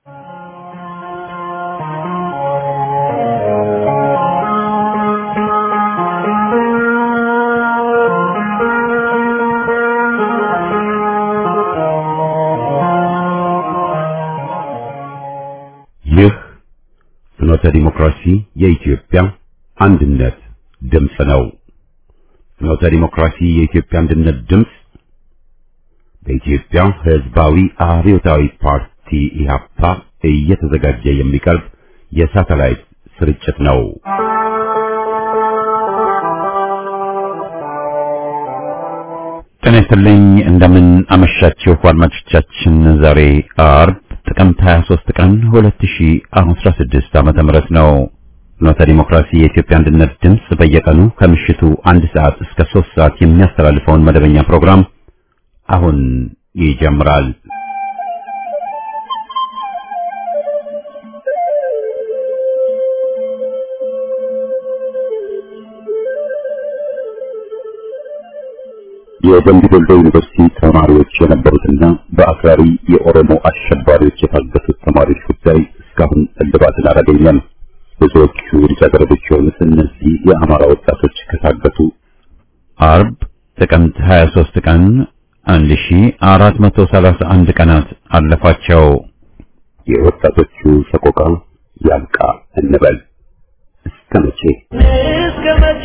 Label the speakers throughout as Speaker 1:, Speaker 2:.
Speaker 1: ይህ ፍኖተ ዲሞክራሲ የኢትዮጵያ አንድነት ድምፅ ነው። ፍኖተ ዲሞክራሲ የኢትዮጵያ አንድነት ድምፅ በኢትዮጵያ ሕዝባዊ አብዮታዊ ፓርቲ ኢህአፓ እየተዘጋጀ የሚቀርብ የሳተላይት ስርጭት ነው። ጤና ይስጥልኝ። እንደምን አመሻችሁ አድማጮቻችን። ዛሬ አርብ ጥቅምት 23 ቀን 2016 ዓመተ ምህረት ነው። ፍኖተ ዲሞክራሲ የኢትዮጵያ አንድነት ድምፅ በየቀኑ ከምሽቱ አንድ ሰዓት እስከ 3 ሰዓት የሚያስተላልፈውን መደበኛ ፕሮግራም አሁን ይጀምራል። የደምቢ ዶሎ ዩኒቨርሲቲ ተማሪዎች የነበሩትና በአክራሪ የኦሮሞ አሸባሪዎች የታገቱት ተማሪዎች ጉዳይ እስካሁን እልባትን አላገኘም። ብዙዎቹ ልጃገረዶች የሆኑት እነዚህ የአማራ ወጣቶች ከታገቱ አርብ ጥቅምት 23 ቀን 1431 ቀናት አለፋቸው። የወጣቶቹ ሰቆቃ ያልቃ እንበል እስከ መቼ
Speaker 2: እስከ መቼ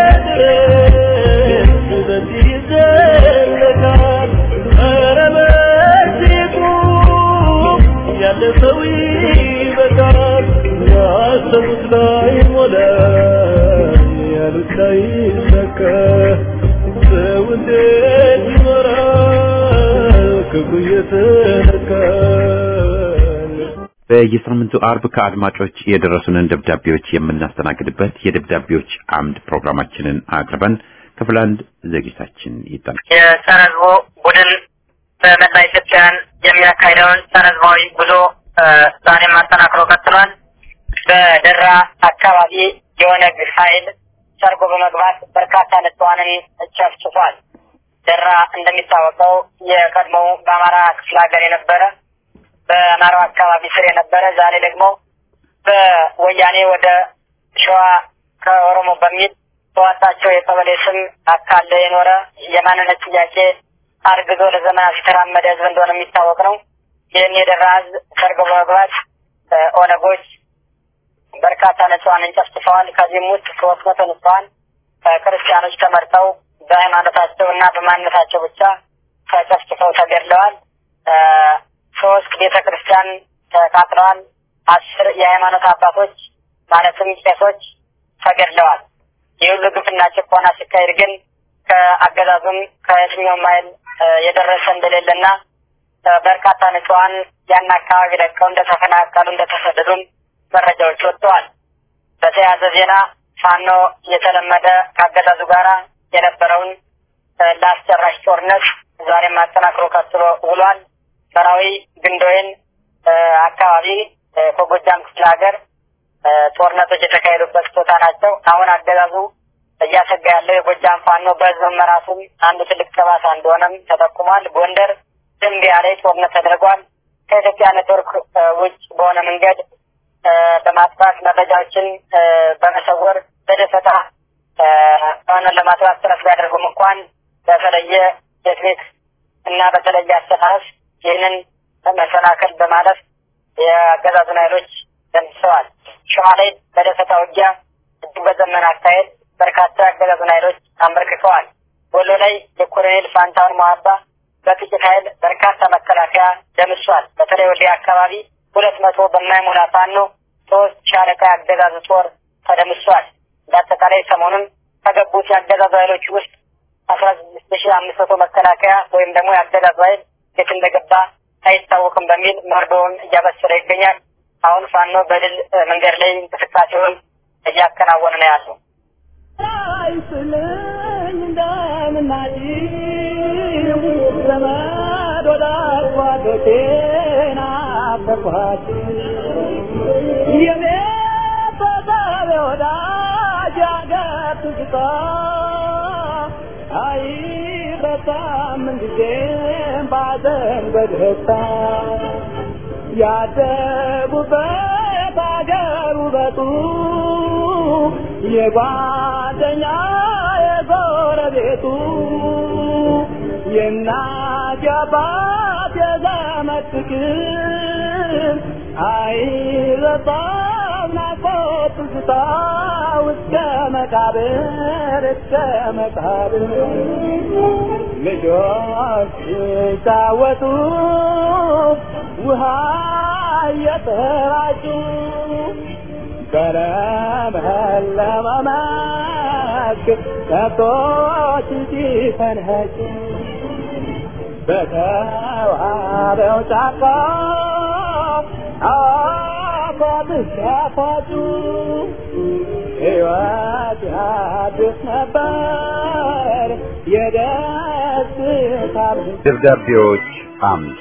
Speaker 2: ድረስ በዚህ ይዘለቃል? ኧረ በዚህ ቁም፣ ያለ ሰው ይበቃል። ያሰቡት ላይ ሞላ፣ ያሉት ላይ ይሳካ። ሰው እንዴት ይኖራል ክፉ እየተነካል?
Speaker 1: በየሳምንቱ አርብ ከአድማጮች የደረሱንን ደብዳቤዎች የምናስተናግድበት የደብዳቤዎች አምድ ፕሮግራማችንን አቅርበን ክፍል አንድ ዝግጅታችን ይጠናል።
Speaker 3: የጸረ ህዝቡ ቡድን በመላ ኢትዮጵያን የሚያካሂደውን ጸረ ህዝባዊ ጉዞ እ፣ ዛሬም አጠናክሮ ቀጥሏል። በደራ አካባቢ የኦነግ ኃይል ሰርጎ በመግባት በርካታ ንጹሃንን ጨፍጭፏል። ደራ እንደሚታወቀው የቀድሞው በአማራ ክፍለ ሀገር የነበረ በአማራው አካባቢ ስር የነበረ ዛሬ ደግሞ በወያኔ ወደ ሸዋ ከኦሮሞ በሚል በዋጣቸው የቀበሌ ስም አካለ የኖረ የማንነት ጥያቄ አርግዞ ለዘመናት የተራመደ ህዝብ እንደሆነ የሚታወቅ ነው። ይህን የደራ ህዝብ ሰርጎ በመግባት እ፣ ኦነጎች በርካታ ንጹሃንን ጨፍጭፈዋል። ከዚህም ውስጥ ሶስት መቶ ንጹሃን እ፣ ክርስቲያኖች ተመርጠው በሃይማኖታቸው እና በማንነታቸው ብቻ ተጨፍጭፈው ተገድለዋል። እ፣ ሶስት ቤተ ክርስቲያን ተቃጥለዋል። አስር የሃይማኖት አባቶች ማለትም ቄሶች ተገድለዋል። ይህ ሁሉ ግፍና ጭቆና ሲካሄድ ግን ከአገዛዙም ከየትኛውም ኃይል እ፣ የደረሰ እንደሌለና እ፣ በርካታ ንጹሃን ያን አካባቢ ለቀው እንደተፈናቀሉ እንደተሰደዱም መረጃዎች ወጥተዋል። በተያያዘ ዜና ፋኖ የተለመደ ከአገዛዙ ጋራ የነበረውን እ፣ ለአስጨራሽ ጦርነት ዛሬም አጠናክሮ ቀጥሎ ውሏል። ሰራዊ ግንዶይን እ፣ አካባቢ እ፣ ከጎጃም ክፍለ ሀገር እ፣ ጦርነቶች የተካሄዱበት ቦታ ናቸው። አሁን አገዛዙ እያሰጋ ያለው የጎጃም ፋኖ በህዝብ መመራቱም አንዱ ትልቅ ጠባሳ እንደሆነም ተጠቁሟል። ጎንደር ድንቢያ ላይ ጦርነት ተደርጓል። ከኢትዮጵያ ኔትወርክ እ፣ ውጭ በሆነ መንገድ እ፣ በማጥፋት መረጃዎችን እ፣ በመሰወር በደፈጣ እ፣ ፋኖን ለማጥፋት ጥረት ቢያደርጉም እንኳን በተለየ ቴክኒክ እና በተለየ አስተሳሰብ ይህንን መሰናክል በማለፍ የአገዛዙን ኃይሎች ደምስሰዋል። ሸዋ ላይ በደፈጣ ውጊያ እጅግ በዘመን አካሄድ በርካታ የአገዛዙን ኃይሎች አንበርክከዋል። ወሎ ላይ የኮሎኔል ፋንታውን መሀባ በጥቂት ኃይል በርካታ መከላከያ ደምሷል። በተለይ ወልዲያ አካባቢ ሁለት መቶ በማይሞላ ፋኖ ሶስት ሻለቃ የአገዛዙ ጦር ተደምሷል። በአጠቃላይ ሰሞኑን ከገቡት የአገዛዙ ኃይሎች ውስጥ አስራ ስድስት ሺ አምስት መቶ መከላከያ ወይም ደግሞ የአገዛዙ ኃይል የት እንደገባ አይታወቅም በሚል መርዶውን እያበሰረ ይገኛል። አሁን ፋኖ በድል እ፣ መንገድ ላይ እንቅስቃሴውን እያከናወነ ነው ያለው።
Speaker 2: አይስልኝ እንደምናጭ ዘመድ ወዳጅ ጓዶቼን አፈርኳት የቤተሰብ ወዳጅ አገር ትዝታ አይረሳም ምንጊዜም ባዘን በደስታ ያደ ያደጉበት አገር ውበቱ የጓደኛ የጎረቤቱ የእናት የአባት የዘመድ ፍቅር አይረሳም ናፍቆት ትዝታ እስከ መቃብር እስከ መቃብር ልጆች ሲጫወቱ ውሃ እየተራጩ በለመለመ መስክ ከብቶች ሲፈንኸጩ በተዋበው ጫካ አፏብስ ያፏጩ ሕይወት ያድስ ነበር የደስታ
Speaker 1: ደብዳቤዎች አምድ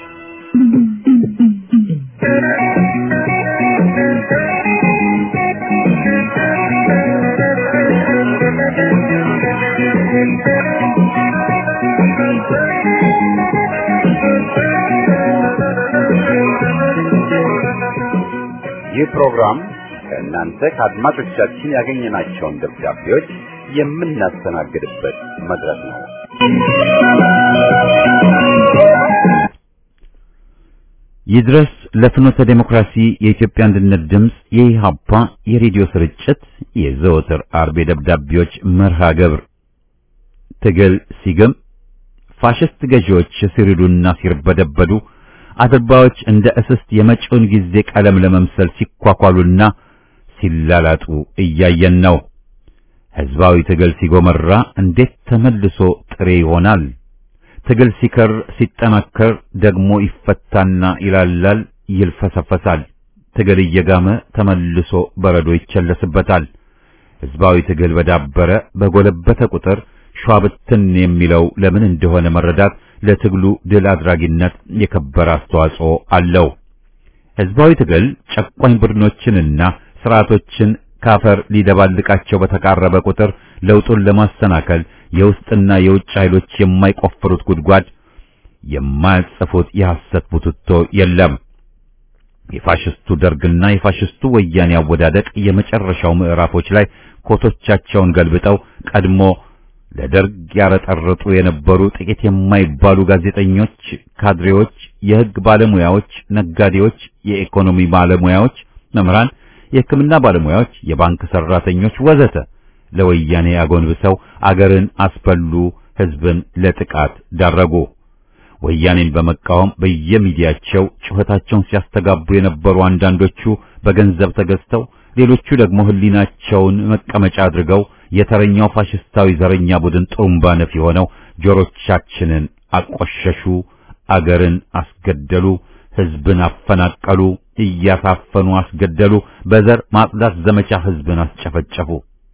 Speaker 1: ይህ ፕሮግራም ከእናንተ ከአድማጮቻችን ያገኘናቸውን ደብዳቤዎች የምናስተናግድበት መድረክ ነው። ይድረስ ለፍኖተ ዴሞክራሲ የኢትዮጵያ አንድነት ድምፅ የኢሃፓ የሬዲዮ ስርጭት የዘወትር አርብ ደብዳቤዎች መርሃ ግብር ትግል ሲግም ፋሽስት ገዢዎች ሲሪዱና ሲርበደበዱ አድርባዎች እንደ እስስት የመጪውን ጊዜ ቀለም ለመምሰል ሲኳኳሉና ሲላላጡ እያየን ነው። ሕዝባዊ ትግል ሲጎመራ እንዴት ተመልሶ ጥሬ ይሆናል? ትግል ሲከር ሲጠናከር ደግሞ ይፈታና ይላላል፣ ይልፈሰፈሳል። ትግል እየጋመ ተመልሶ በረዶ ይቸለስበታል። ሕዝባዊ ትግል በዳበረ በጎለበተ ቁጥር ሸዋብትን የሚለው ለምን እንደሆነ መረዳት ለትግሉ ድል አድራጊነት የከበረ አስተዋጽኦ አለው። ሕዝባዊ ትግል ጨቋኝ ቡድኖችንና ስርዓቶችን ካፈር ሊደባልቃቸው በተቃረበ ቁጥር ለውጡን ለማሰናከል የውስጥና የውጭ ኃይሎች የማይቆፍሩት ጉድጓድ የማያጽፉት የሐሰት ቡትቶ የለም። የፋሽስቱ ደርግና የፋሽስቱ ወያኔ አወዳደቅ የመጨረሻው ምዕራፎች ላይ ኮቶቻቸውን ገልብጠው ቀድሞ ለደርግ ያረጠረጡ የነበሩ ጥቂት የማይባሉ ጋዜጠኞች፣ ካድሬዎች፣ የሕግ ባለሙያዎች፣ ነጋዴዎች፣ የኢኮኖሚ ባለሙያዎች፣ መምህራን፣ የሕክምና ባለሙያዎች፣ የባንክ ሰራተኞች ወዘተ ለወያኔ አጎንብሰው አገርን አስበሉ፣ ሕዝብን ለጥቃት ዳረጉ። ወያኔን በመቃወም በየሚዲያቸው ጩኸታቸውን ሲያስተጋቡ የነበሩ አንዳንዶቹ በገንዘብ ተገዝተው፣ ሌሎቹ ደግሞ ሕሊናቸውን መቀመጫ አድርገው የተረኛው ፋሽስታዊ ዘረኛ ቡድን ጥሩምባ ነፊ ሆነው ጆሮቻችንን አቆሸሹ፣ አገርን አስገደሉ፣ ሕዝብን አፈናቀሉ፣ እያሳፈኑ አስገደሉ፣ በዘር ማጽዳት ዘመቻ ሕዝብን አስጨፈጨፉ።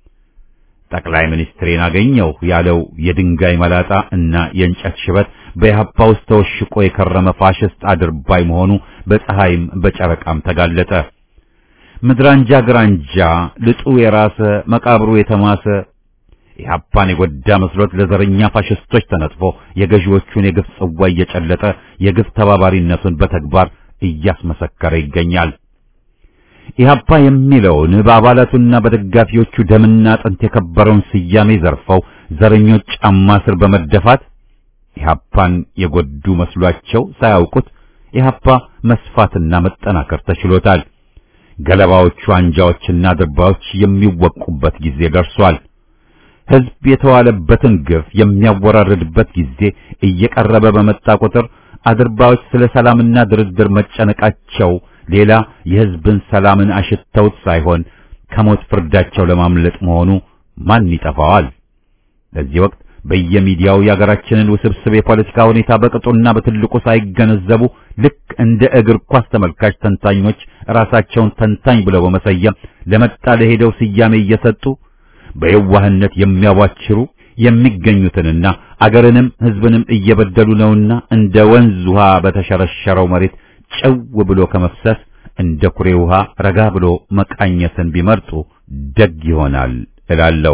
Speaker 1: ጠቅላይ ሚኒስትሬን አገኘው ያለው የድንጋይ መላጣ እና የእንጨት ሽበት በኢህአፓ ውስጥ ተወሽቆ የከረመ ፋሽስት አድርባይ መሆኑ በፀሐይም በጨረቃም ተጋለጠ። ምድራንጃ ግራንጃ ልጡ የራሰ መቃብሩ የተማሰ ኢህአፓን የጎዳ መስሎት ለዘረኛ ፋሽስቶች ተነጥፎ የገዢዎቹን የግፍ ጽዋ እየጨለጠ የግፍ ተባባሪነቱን በተግባር እያስመሰከረ ይገኛል። ኢህአፓ የሚለውን በአባላቱና በደጋፊዎቹ ደምና አጥንት የከበረውን ስያሜ ዘርፈው ዘረኞች ጫማ ስር በመደፋት ኢህአፓን የጎዱ መስሏቸው ሳያውቁት ኢህአፓ መስፋትና መጠናከር ተችሎታል። ገለባዎቹ አንጃዎችና ድርባዮች የሚወቁበት ጊዜ ደርሷል። ሕዝብ የተዋለበትን ግፍ የሚያወራርድበት ጊዜ እየቀረበ በመጣ ቁጥር አድርባዮች ስለ ሰላምና ድርድር መጨነቃቸው ሌላ የሕዝብን ሰላምን አሽተውት ሳይሆን ከሞት ፍርዳቸው ለማምለጥ መሆኑ ማን ይጠፋዋል? በዚህ ወቅት በየሚዲያው የአገራችንን ውስብስብ የፖለቲካ ሁኔታ በቅጡና በትልቁ ሳይገነዘቡ ልክ እንደ እግር ኳስ ተመልካች ተንታኞች ራሳቸውን ተንታኝ ብለው በመሰየም ለመጣ ለሄደው ስያሜ እየሰጡ በየዋህነት የሚያዋችሩ የሚገኙትንና አገርንም ሕዝብንም እየበደሉ ነውና እንደ ወንዝ ውሃ በተሸረሸረው መሬት ጨው ብሎ ከመፍሰስ እንደ ኩሬ ውሃ ረጋ ብሎ መቃኘትን ቢመርጡ ደግ ይሆናል እላለሁ።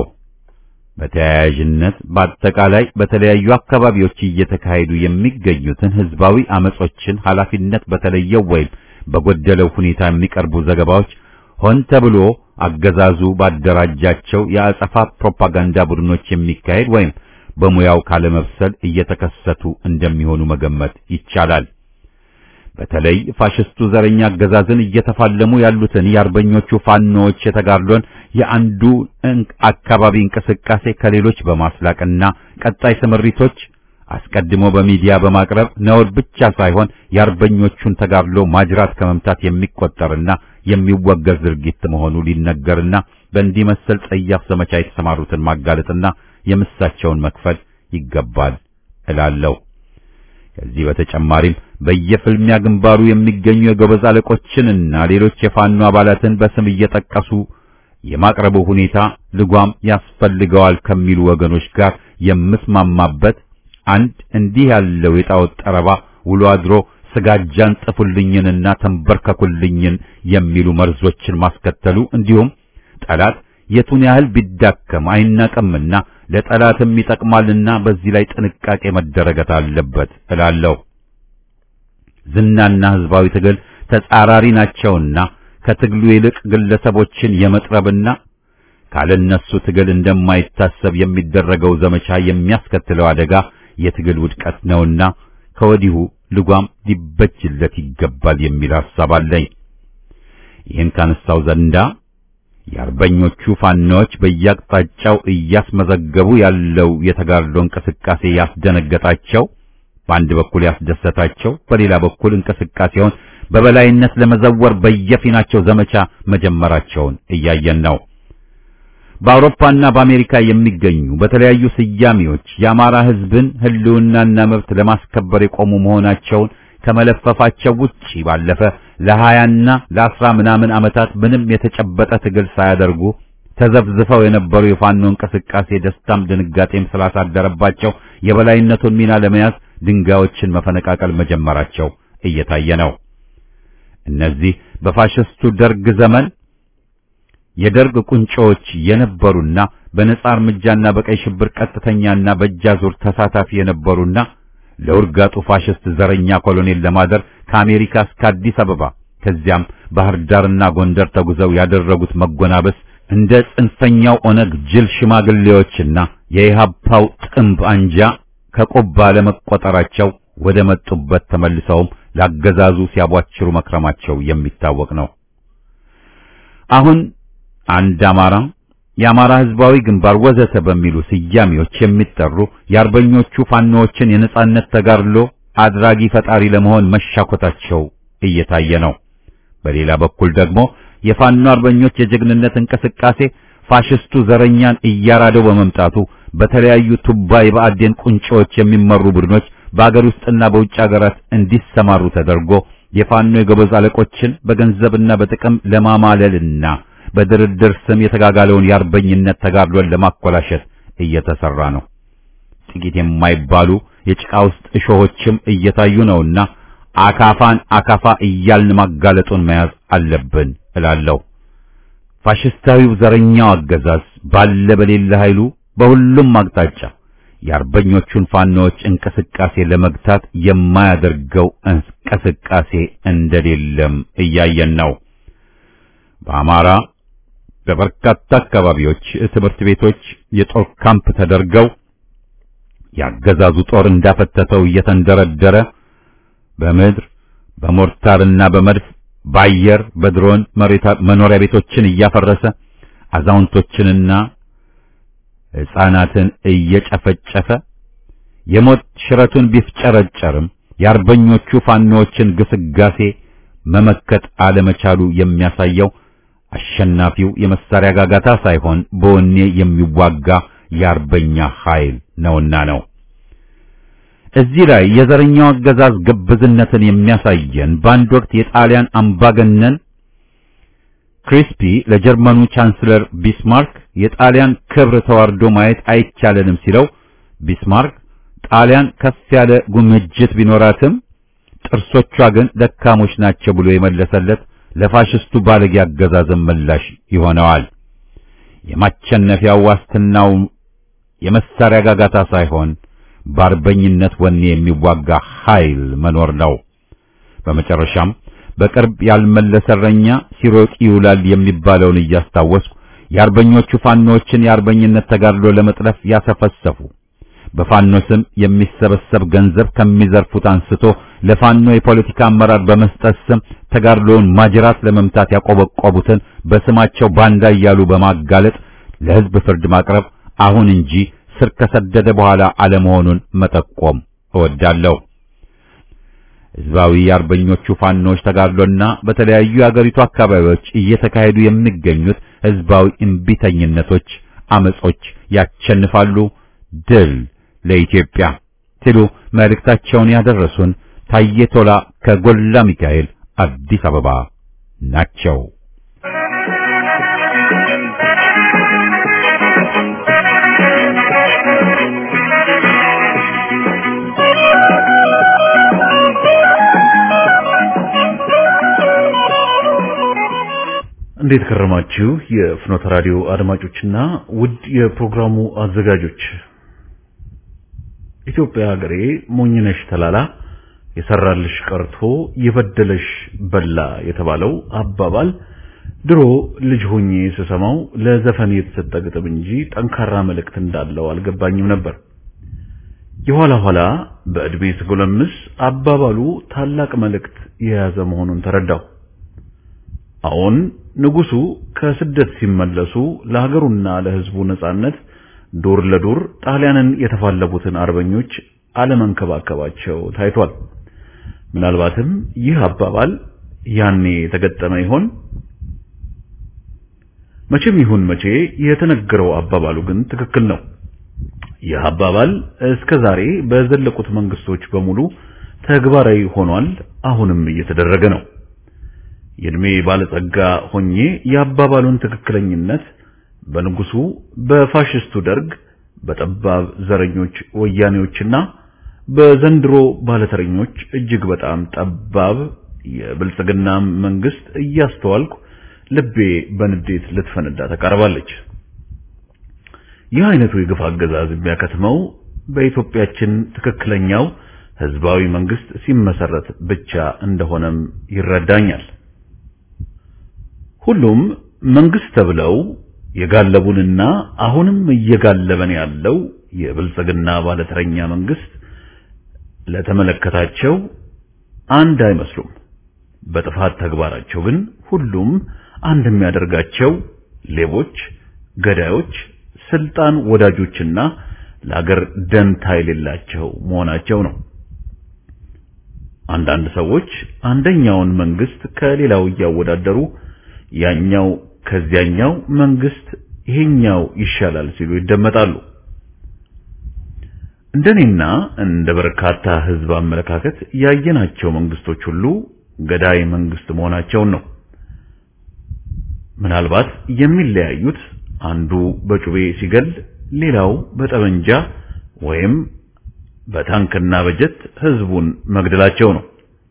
Speaker 1: በተያያዥነት በአጠቃላይ በተለያዩ አካባቢዎች እየተካሄዱ የሚገኙትን ህዝባዊ አመጾችን ኃላፊነት በተለየው ወይም በጎደለው ሁኔታ የሚቀርቡ ዘገባዎች ሆን ተብሎ አገዛዙ ባደራጃቸው የአጸፋ ፕሮፓጋንዳ ቡድኖች የሚካሄድ ወይም በሙያው ካለመብሰል እየተከሰቱ እንደሚሆኑ መገመት ይቻላል። በተለይ ፋሽስቱ ዘረኛ አገዛዝን እየተፋለሙ ያሉትን የአርበኞቹ ፋኖዎች የተጋድሎን የአንዱ አካባቢ እንቅስቃሴ ከሌሎች በማስላቅና ቀጣይ ስምሪቶች አስቀድሞ በሚዲያ በማቅረብ ነውር ብቻ ሳይሆን የአርበኞቹን ተጋድሎ ማጅራት ከመምታት የሚቆጠርና የሚወገዝ ድርጊት መሆኑ ሊነገርና በእንዲህ መሰል ጸያፍ ዘመቻ የተሰማሩትን ማጋለጥና የምሳቸውን መክፈል ይገባል እላለሁ። ከዚህ በተጨማሪም በየፍልሚያ ግንባሩ የሚገኙ የጎበዝ አለቆችንና ሌሎች የፋኖ አባላትን በስም እየጠቀሱ የማቅረቡ ሁኔታ ልጓም ያስፈልገዋል ከሚሉ ወገኖች ጋር የምስማማበት አንድ እንዲህ ያለው የጣዖት ጠረባ ውሎ አድሮ ስጋጃን ጥፉልኝንና ተንበርከኩልኝን የሚሉ መርዞችን ማስከተሉ እንዲሁም ጠላት የቱን ያህል ቢዳከም አይናቀምና ለጠላትም ይጠቅማልና በዚህ ላይ ጥንቃቄ መደረገት አለበት እላለሁ። ዝናና ህዝባዊ ትግል ተጻራሪ ናቸውና ከትግሉ ይልቅ ግለሰቦችን የመጥረብና ካለነሱ ትግል እንደማይታሰብ የሚደረገው ዘመቻ የሚያስከትለው አደጋ የትግል ውድቀት ነውና ከወዲሁ ልጓም ሊበጅለት ይገባል የሚል ሐሳብ አለኝ። ይህን ካነሳው ዘንዳ የአርበኞቹ ፋኖዎች በየአቅጣጫው እያስመዘገቡ ያለው የተጋድሎ እንቅስቃሴ ያስደነገጣቸው፣ በአንድ በኩል ያስደሰታቸው፣ በሌላ በኩል እንቅስቃሴውን በበላይነት ለመዘወር በየፊናቸው ዘመቻ መጀመራቸውን እያየን ነው። በአውሮፓና በአሜሪካ የሚገኙ በተለያዩ ስያሜዎች የአማራ ሕዝብን ሕልውናና መብት ለማስከበር የቆሙ መሆናቸውን ከመለፈፋቸው ውጪ ባለፈ ለሀያና ለአስራ ምናምን ዓመታት ምንም የተጨበጠ ትግል ሳያደርጉ ተዘፍዝፈው የነበሩ የፋኖ እንቅስቃሴ ደስታም ድንጋጤም ስላሳደረባቸው የበላይነቱን ሚና ለመያዝ ድንጋዮችን መፈነቃቀል መጀመራቸው እየታየ ነው። እነዚህ በፋሽስቱ ደርግ ዘመን የደርግ ቁንጮዎች የነበሩና በነጻ እርምጃና በቀይ ሽብር ቀጥተኛና በእጃዙር ተሳታፊ የነበሩና ለውርጋጡ ፋሽስት ዘረኛ ኮሎኔል ለማደር ከአሜሪካ እስከ አዲስ አበባ ከዚያም ባህር ዳርና ጎንደር ተጉዘው ያደረጉት መጎናበስ እንደ ጽንፈኛው ኦነግ ጅል ሽማግሌዎችና የኢሃፓው ጥምብ አንጃ ከቆባ ለመቆጠራቸው ወደ መጡበት ተመልሰውም ላገዛዙ ሲያቧችሩ መክረማቸው የሚታወቅ ነው። አሁን አንድ አማራ፣ የአማራ ሕዝባዊ ግንባር ወዘተ በሚሉ ስያሜዎች የሚጠሩ የአርበኞቹ ፋኖዎችን የነጻነት ተጋድሎ አድራጊ ፈጣሪ ለመሆን መሻኮታቸው እየታየ ነው። በሌላ በኩል ደግሞ የፋኖ አርበኞች የጀግንነት እንቅስቃሴ ፋሽስቱ ዘረኛን እያራደው በመምጣቱ በተለያዩ ቱባ የብአዴን ቁንጮዎች የሚመሩ ቡድኖች በአገር ውስጥና በውጭ ሀገራት እንዲሰማሩ ተደርጎ የፋኖ የጎበዝ አለቆችን በገንዘብና በጥቅም ለማማለልና በድርድር ስም የተጋጋለውን የአርበኝነት ተጋድሎን ለማኮላሸት እየተሰራ ነው። ጥቂት የማይባሉ የጭቃ ውስጥ እሾሆችም እየታዩ ነውና አካፋን አካፋ እያልን ማጋለጡን መያዝ አለብን እላለሁ። ፋሽስታዊው ዘረኛው አገዛዝ ባለ በሌለ ኃይሉ በሁሉም አቅጣጫ የአርበኞቹን ፋኖዎች እንቅስቃሴ ለመግታት የማያደርገው እንቅስቃሴ እንደሌለም እያየን ነው። በአማራ በበርካታ አካባቢዎች ትምህርት ቤቶች የጦር ካምፕ ተደርገው ያገዛዙ ጦር እንዳፈተተው እየተንደረደረ በምድር በሞርታርና በመድፍ በአየር በድሮን መኖሪያ ቤቶችን እያፈረሰ አዛውንቶችንና ሕፃናትን እየጨፈጨፈ የሞት ሽረቱን ቢፍጨረጨርም የአርበኞቹ ፋኖዎችን ግስጋሴ መመከት አለመቻሉ የሚያሳየው አሸናፊው የመሳሪያ ጋጋታ ሳይሆን በወኔ የሚዋጋ የአርበኛ ኃይል ነውና ነው። እዚህ ላይ የዘረኛው አገዛዝ ግብዝነትን የሚያሳየን በአንድ ወቅት የጣሊያን አምባገነን ክሪስፒ ለጀርመኑ ቻንስለር ቢስማርክ የጣሊያን ክብር ተዋርዶ ማየት አይቻለንም ሲለው ቢስማርክ ጣሊያን ከፍ ያለ ጉምጅት ቢኖራትም ጥርሶቿ ግን ደካሞች ናቸው ብሎ የመለሰለት ለፋሽስቱ ባለጌ አገዛዝም ምላሽ ይሆነዋል። የማቸነፊያው ዋስትናው የመሳሪያ ጋጋታ ሳይሆን በአርበኝነት ወኔ የሚዋጋ ኃይል መኖር ነው። በመጨረሻም በቅርብ ያልመለሰ እረኛ ሲሮጥ ይውላል የሚባለውን እያስታወስኩ የአርበኞቹ ፋኖችን የአርበኝነት ተጋድሎ ለመጥለፍ ያሰፈሰፉ በፋኖ ስም የሚሰበሰብ ገንዘብ ከሚዘርፉት አንስቶ ለፋኖ የፖለቲካ አመራር በመስጠት ስም ተጋድሎውን ማጅራት ለመምታት ያቆበቆቡትን በስማቸው ባንዳ እያሉ በማጋለጥ ለሕዝብ ፍርድ ማቅረብ አሁን እንጂ ስር ከሰደደ በኋላ አለመሆኑን መጠቆም እወዳለሁ። ሕዝባዊ የአርበኞቹ ፋኖች ተጋድሎና በተለያዩ የአገሪቱ አካባቢዎች እየተካሄዱ የሚገኙት ሕዝባዊ እምቢተኝነቶች፣ አመጾች ያቸንፋሉ። ድል ለኢትዮጵያ ሲሉ መልእክታቸውን ያደረሱን ታዬ ቶላ ከጎላ ሚካኤል አዲስ አበባ ናቸው።
Speaker 4: እንዴት ከረማችሁ? የፍኖተ ራዲዮ አድማጮችና ውድ የፕሮግራሙ አዘጋጆች ኢትዮጵያ ሀገሬ ሞኝነሽ ተላላ የሰራልሽ ቀርቶ የበደለሽ በላ የተባለው አባባል ድሮ ልጅ ሆኜ ስሰማው ለዘፈን የተሰጠ ግጥም እንጂ ጠንካራ መልእክት እንዳለው አልገባኝም ነበር። የኋላ ኋላ በዕድሜ ስጎለምስ አባባሉ ታላቅ መልእክት የያዘ መሆኑን ተረዳሁ። አሁን ንጉሱ ከስደት ሲመለሱ ለሀገሩና ለሕዝቡ ነጻነት ዱር ለዱር ጣሊያንን የተፋለሙትን አርበኞች አለመንከባከባቸው ታይቷል። ምናልባትም ይህ አባባል ያኔ የተገጠመ ይሆን? መቼም ይሁን መቼ የተነገረው አባባሉ ግን ትክክል ነው። ይህ አባባል እስከ ዛሬ በዘለቁት መንግስቶች በሙሉ ተግባራዊ ሆኗል። አሁንም እየተደረገ ነው። የእድሜ ባለጸጋ ሆኜ የአባባሉን ትክክለኝነት በንጉሱ በፋሽስቱ ደርግ በጠባብ ዘረኞች ወያኔዎችና በዘንድሮ ባለተረኞች እጅግ በጣም ጠባብ የብልጽግና መንግስት እያስተዋልኩ ልቤ በንዴት ልትፈነዳ ተቃርባለች። ይህ አይነቱ የግፍ አገዛዝ የሚያከትመው በኢትዮጵያችን ትክክለኛው ህዝባዊ መንግስት ሲመሰረት ብቻ እንደሆነም ይረዳኛል። ሁሉም መንግስት ተብለው የጋለቡንና አሁንም እየጋለበን ያለው የብልጽግና ባለተረኛ መንግስት ለተመለከታቸው አንድ አይመስሉም። በጥፋት ተግባራቸው ግን ሁሉም አንድ የሚያደርጋቸው ሌቦች፣ ገዳዮች፣ ስልጣን ወዳጆችና ለአገር ደንታ የሌላቸው መሆናቸው ነው። አንዳንድ ሰዎች አንደኛውን መንግስት ከሌላው እያወዳደሩ ያኛው ከዚያኛው መንግስት ይሄኛው ይሻላል ሲሉ ይደመጣሉ። እንደኔና እንደ በርካታ ህዝብ አመለካከት ያየናቸው መንግስቶች ሁሉ ገዳይ መንግስት መሆናቸውን ነው። ምናልባት የሚለያዩት አንዱ በጩቤ ሲገል፣ ሌላው በጠመንጃ ወይም በታንክና በጀት ህዝቡን መግደላቸው ነው።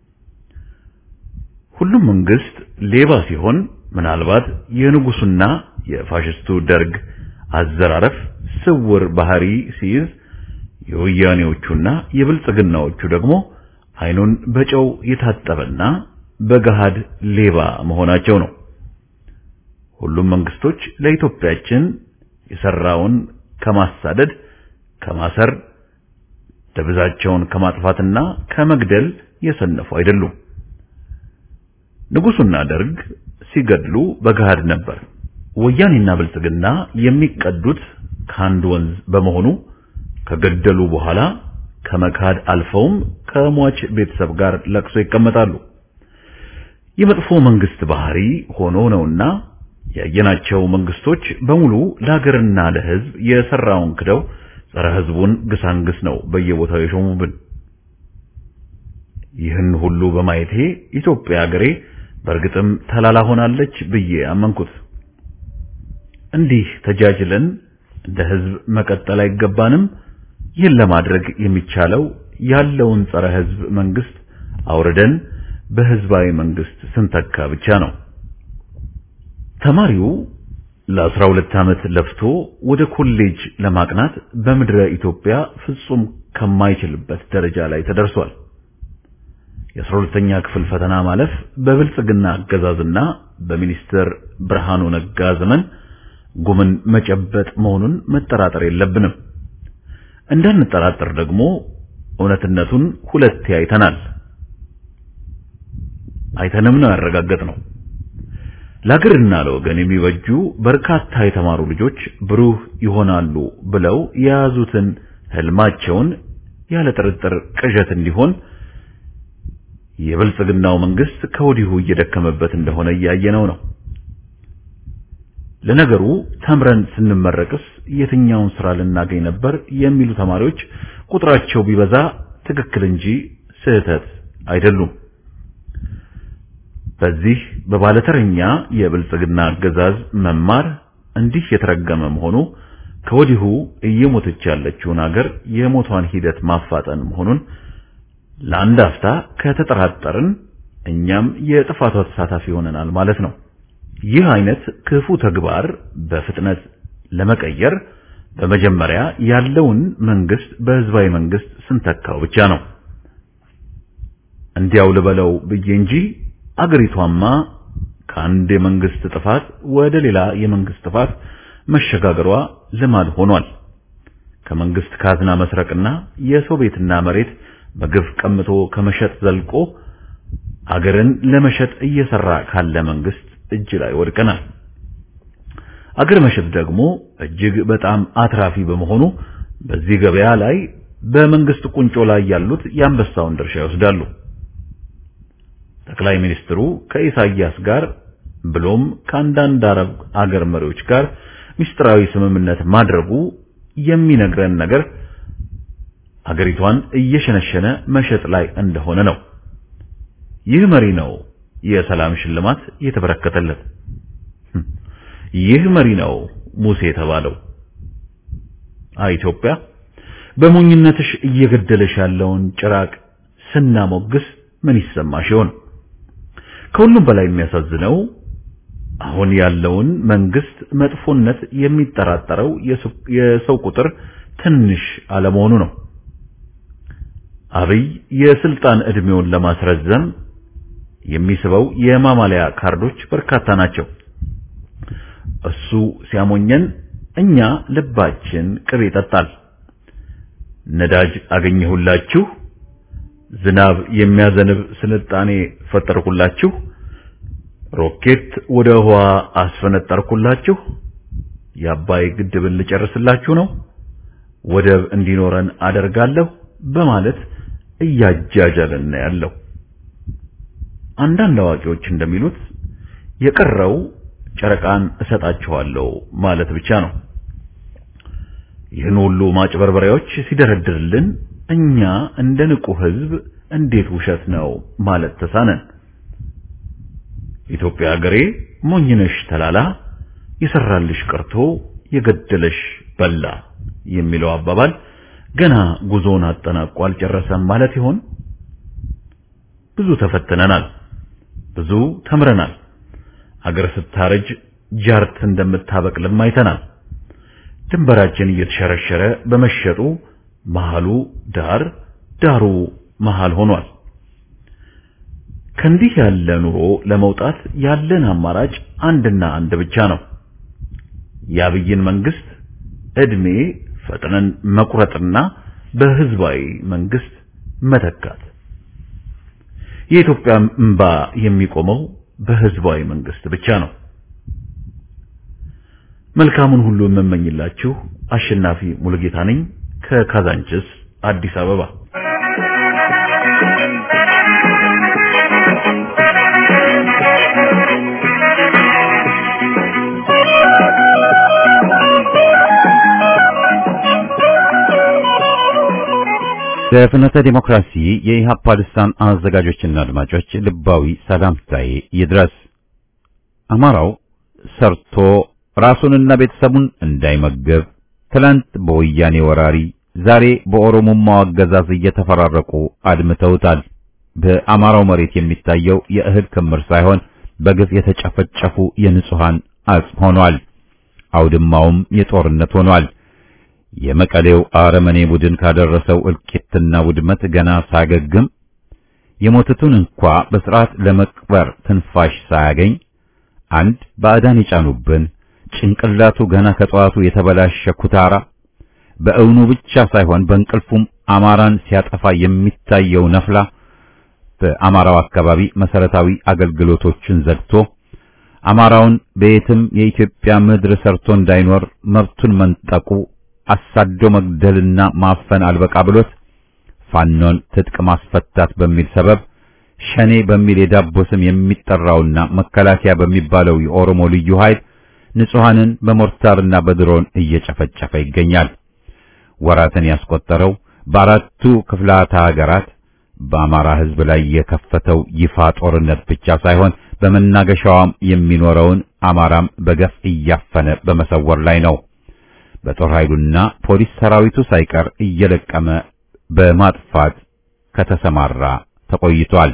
Speaker 4: ሁሉም መንግስት ሌባ ሲሆን ምናልባት የንጉሱና የፋሽስቱ ደርግ አዘራረፍ ስውር ባህሪ ሲይዝ የወያኔዎቹና የብልጽግናዎቹ ደግሞ አይኑን በጨው የታጠበና በገሃድ ሌባ መሆናቸው ነው። ሁሉም መንግስቶች ለኢትዮጵያችን የሰራውን ከማሳደድ፣ ከማሰር፣ ደብዛቸውን ከማጥፋትና ከመግደል የሰነፉ አይደሉም። ንጉሱና ደርግ ሲገድሉ በገሃድ ነበር። ወያኔና ብልጽግና የሚቀዱት ከአንድ ወንዝ በመሆኑ ከገደሉ በኋላ ከመካድ አልፈውም ከሟች ቤተሰብ ጋር ለቅሶ ይቀመጣሉ። የመጥፎ መንግስት ባህሪ ሆኖ ነውና ያየናቸው መንግስቶች በሙሉ ለሀገርና ለሕዝብ የሰራውን ክደው ጸረ ሕዝቡን ግሳንግስ ነው በየቦታው የሾሙብን። ይህን ሁሉ በማየቴ ኢትዮጵያ ሀገሬ በእርግጥም ተላላ ሆናለች ብዬ አመንኩት። እንዲህ ተጃጅለን እንደ ሕዝብ መቀጠል አይገባንም። ይህን ለማድረግ የሚቻለው ያለውን ጸረ ሕዝብ መንግስት አውርደን በህዝባዊ መንግስት ስንተካ ብቻ ነው። ተማሪው ለአስራ ሁለት ዓመት ለፍቶ ወደ ኮሌጅ ለማቅናት በምድረ ኢትዮጵያ ፍጹም ከማይችልበት ደረጃ ላይ ተደርሷል። የአስራ ሁለተኛ ክፍል ፈተና ማለፍ በብልጽግና አገዛዝና በሚኒስትር ብርሃኑ ነጋ ዘመን ጉምን መጨበጥ መሆኑን መጠራጠር የለብንም። እንዳንጠራጠር ደግሞ እውነትነቱን ሁለቴ አይተናል። አይተንም ነው ያረጋገጥነው። ለአገርና ለወገን የሚበጁ በርካታ የተማሩ ልጆች ብሩህ ይሆናሉ ብለው የያዙትን ህልማቸውን ያለ ጥርጥር ቅዠት እንዲሆን የብልጽግናው መንግስት ከወዲሁ እየደከመበት እንደሆነ እያየነው ነው። ለነገሩ ተምረን ስንመረቅስ የትኛውን ስራ ልናገኝ ነበር የሚሉ ተማሪዎች ቁጥራቸው ቢበዛ ትክክል እንጂ ስህተት አይደሉም። በዚህ በባለተረኛ የብልጽግና አገዛዝ መማር እንዲህ የተረገመ መሆኑ ከወዲሁ እየሞተች ያለችውን አገር የሞቷን ሂደት ማፋጠን መሆኑን ለአንድ አፍታ ከተጠራጠርን እኛም የጥፋቷ ተሳታፊ ሆነናል ማለት ነው። ይህ አይነት ክፉ ተግባር በፍጥነት ለመቀየር በመጀመሪያ ያለውን መንግስት በህዝባዊ መንግስት ስንተካው ብቻ ነው። እንዲያው ልበለው ብዬ እንጂ አገሪቷማ ከአንድ የመንግስት ጥፋት ወደ ሌላ የመንግስት ጥፋት መሸጋገሯ ልማድ ሆኗል። ከመንግስት ካዝና መስረቅና የሰው ቤትና መሬት በግፍ ቀምቶ ከመሸጥ ዘልቆ አገርን ለመሸጥ እየሰራ ካለ መንግስት እጅ ላይ ወድቀናል። አገር መሸጥ ደግሞ እጅግ በጣም አትራፊ በመሆኑ በዚህ ገበያ ላይ በመንግስት ቁንጮ ላይ ያሉት የአንበሳውን ድርሻ ይወስዳሉ። ጠቅላይ ሚኒስትሩ ከኢሳያስ ጋር ብሎም ከአንዳንድ አረብ አገር መሪዎች ጋር ሚስጥራዊ ስምምነት ማድረጉ የሚነግረን ነገር አገሪቷን እየሸነሸነ መሸጥ ላይ እንደሆነ ነው። ይህ መሪ ነው የሰላም ሽልማት የተበረከተለት። ይህ መሪ ነው ሙሴ የተባለው። ኢትዮጵያ በሞኝነትሽ እየገደለሽ ያለውን ጭራቅ ስናሞግስ ምን ይሰማሽ ይሆን? ከሁሉም በላይ የሚያሳዝነው አሁን ያለውን መንግስት መጥፎነት የሚጠራጠረው የሰው ቁጥር ትንሽ አለመሆኑ ነው። አብይ የስልጣን ዕድሜውን ለማስረዘም የሚስበው የማማለያ ካርዶች በርካታ ናቸው። እሱ ሲያሞኘን እኛ ልባችን ቅቤ ይጠጣል። ነዳጅ አገኘሁላችሁ፣ ዝናብ የሚያዘንብ ስልጣኔ ፈጠርኩላችሁ፣ ሮኬት ወደ ህዋ አስፈነጠርኩላችሁ፣ የአባይ ግድብን ልጨርስላችሁ ነው፣ ወደብ እንዲኖረን አደርጋለሁ በማለት እያጃጃለን ያለው። አንዳንድ አዋቂዎች እንደሚሉት የቀረው ጨረቃን እሰጣችኋለሁ ማለት ብቻ ነው። ይህን ሁሉ ማጭበርበሪያዎች ሲደረድርልን እኛ እንደ ንቁ ህዝብ እንዴት ውሸት ነው ማለት ተሳነን? ኢትዮጵያ ሀገሬ ሞኝነሽ ተላላ የሰራልሽ ቀርቶ የገደለሽ በላ የሚለው አባባል ገና ጉዞውን አጠናቆ አልጨረሰም ማለት ይሆን? ብዙ ተፈትነናል፣ ብዙ ተምረናል። ሀገር ስታረጅ ጃርት እንደምታበቅልም አይተናል። ድንበራችን እየተሸረሸረ በመሸጡ መሃሉ ዳር ዳሩ መሃል ሆኗል። ከእንዲህ ያለ ኑሮ ለመውጣት ያለን አማራጭ አንድና አንድ ብቻ ነው። የአብይን መንግስት እድሜ ፈጥነን መቁረጥና በህዝባዊ መንግስት መተካት። የኢትዮጵያ እንባ የሚቆመው በህዝባዊ መንግስት ብቻ ነው። መልካሙን ሁሉ የምመኝላችሁ አሸናፊ ሙሉጌታ ነኝ ከካዛንችስ አዲስ አበባ።
Speaker 1: ለፍኖተ ዲሞክራሲ የኢሃፓ ልሳን አዘጋጆችና አድማጮች ልባዊ ሰላምታዬ ይድረስ። አማራው ሰርቶ ራሱንና ቤተሰቡን እንዳይመገብ ትላንት በወያኔ ወራሪ ዛሬ በኦሮሞማው አገዛዝ እየተፈራረቁ አድምተውታል። በአማራው መሬት የሚታየው የእህል ክምር ሳይሆን በግፍ የተጨፈጨፉ የንጹሃን አጽም ሆኗል። አውድማውም የጦርነት ሆኗል። የመቀሌው አረመኔ ቡድን ካደረሰው እልቂትና ውድመት ገና ሳገግም የሞቱትን እንኳ በስርዓት ለመቅበር ትንፋሽ ሳያገኝ አንድ ባዕዳን የጫኑብን ጭንቅላቱ ገና ከጠዋቱ የተበላሸ ኩታራ በእውኑ ብቻ ሳይሆን በእንቅልፉም አማራን ሲያጠፋ የሚታየው ነፍላ በአማራው አካባቢ መሰረታዊ አገልግሎቶችን ዘግቶ አማራውን በየትም የኢትዮጵያ ምድር ሰርቶ እንዳይኖር መብቱን መንጠቁ አሳዶ መግደልና ማፈን አልበቃ ብሎት ፋኖን ትጥቅ ማስፈታት በሚል ሰበብ ሸኔ በሚል የዳቦ ስም የሚጠራውና መከላከያ በሚባለው የኦሮሞ ልዩ ኃይል ንጹሐንን በሞርታርና በድሮን እየጨፈጨፈ ይገኛል። ወራትን ያስቆጠረው በአራቱ ክፍላተ ሀገራት በአማራ ሕዝብ ላይ የከፈተው ይፋ ጦርነት ብቻ ሳይሆን በመናገሻዋም የሚኖረውን አማራም በገፍ እያፈነ በመሰወር ላይ ነው። በጦር ኃይሉና ፖሊስ ሰራዊቱ ሳይቀር እየለቀመ በማጥፋት ከተሰማራ ተቆይቷል።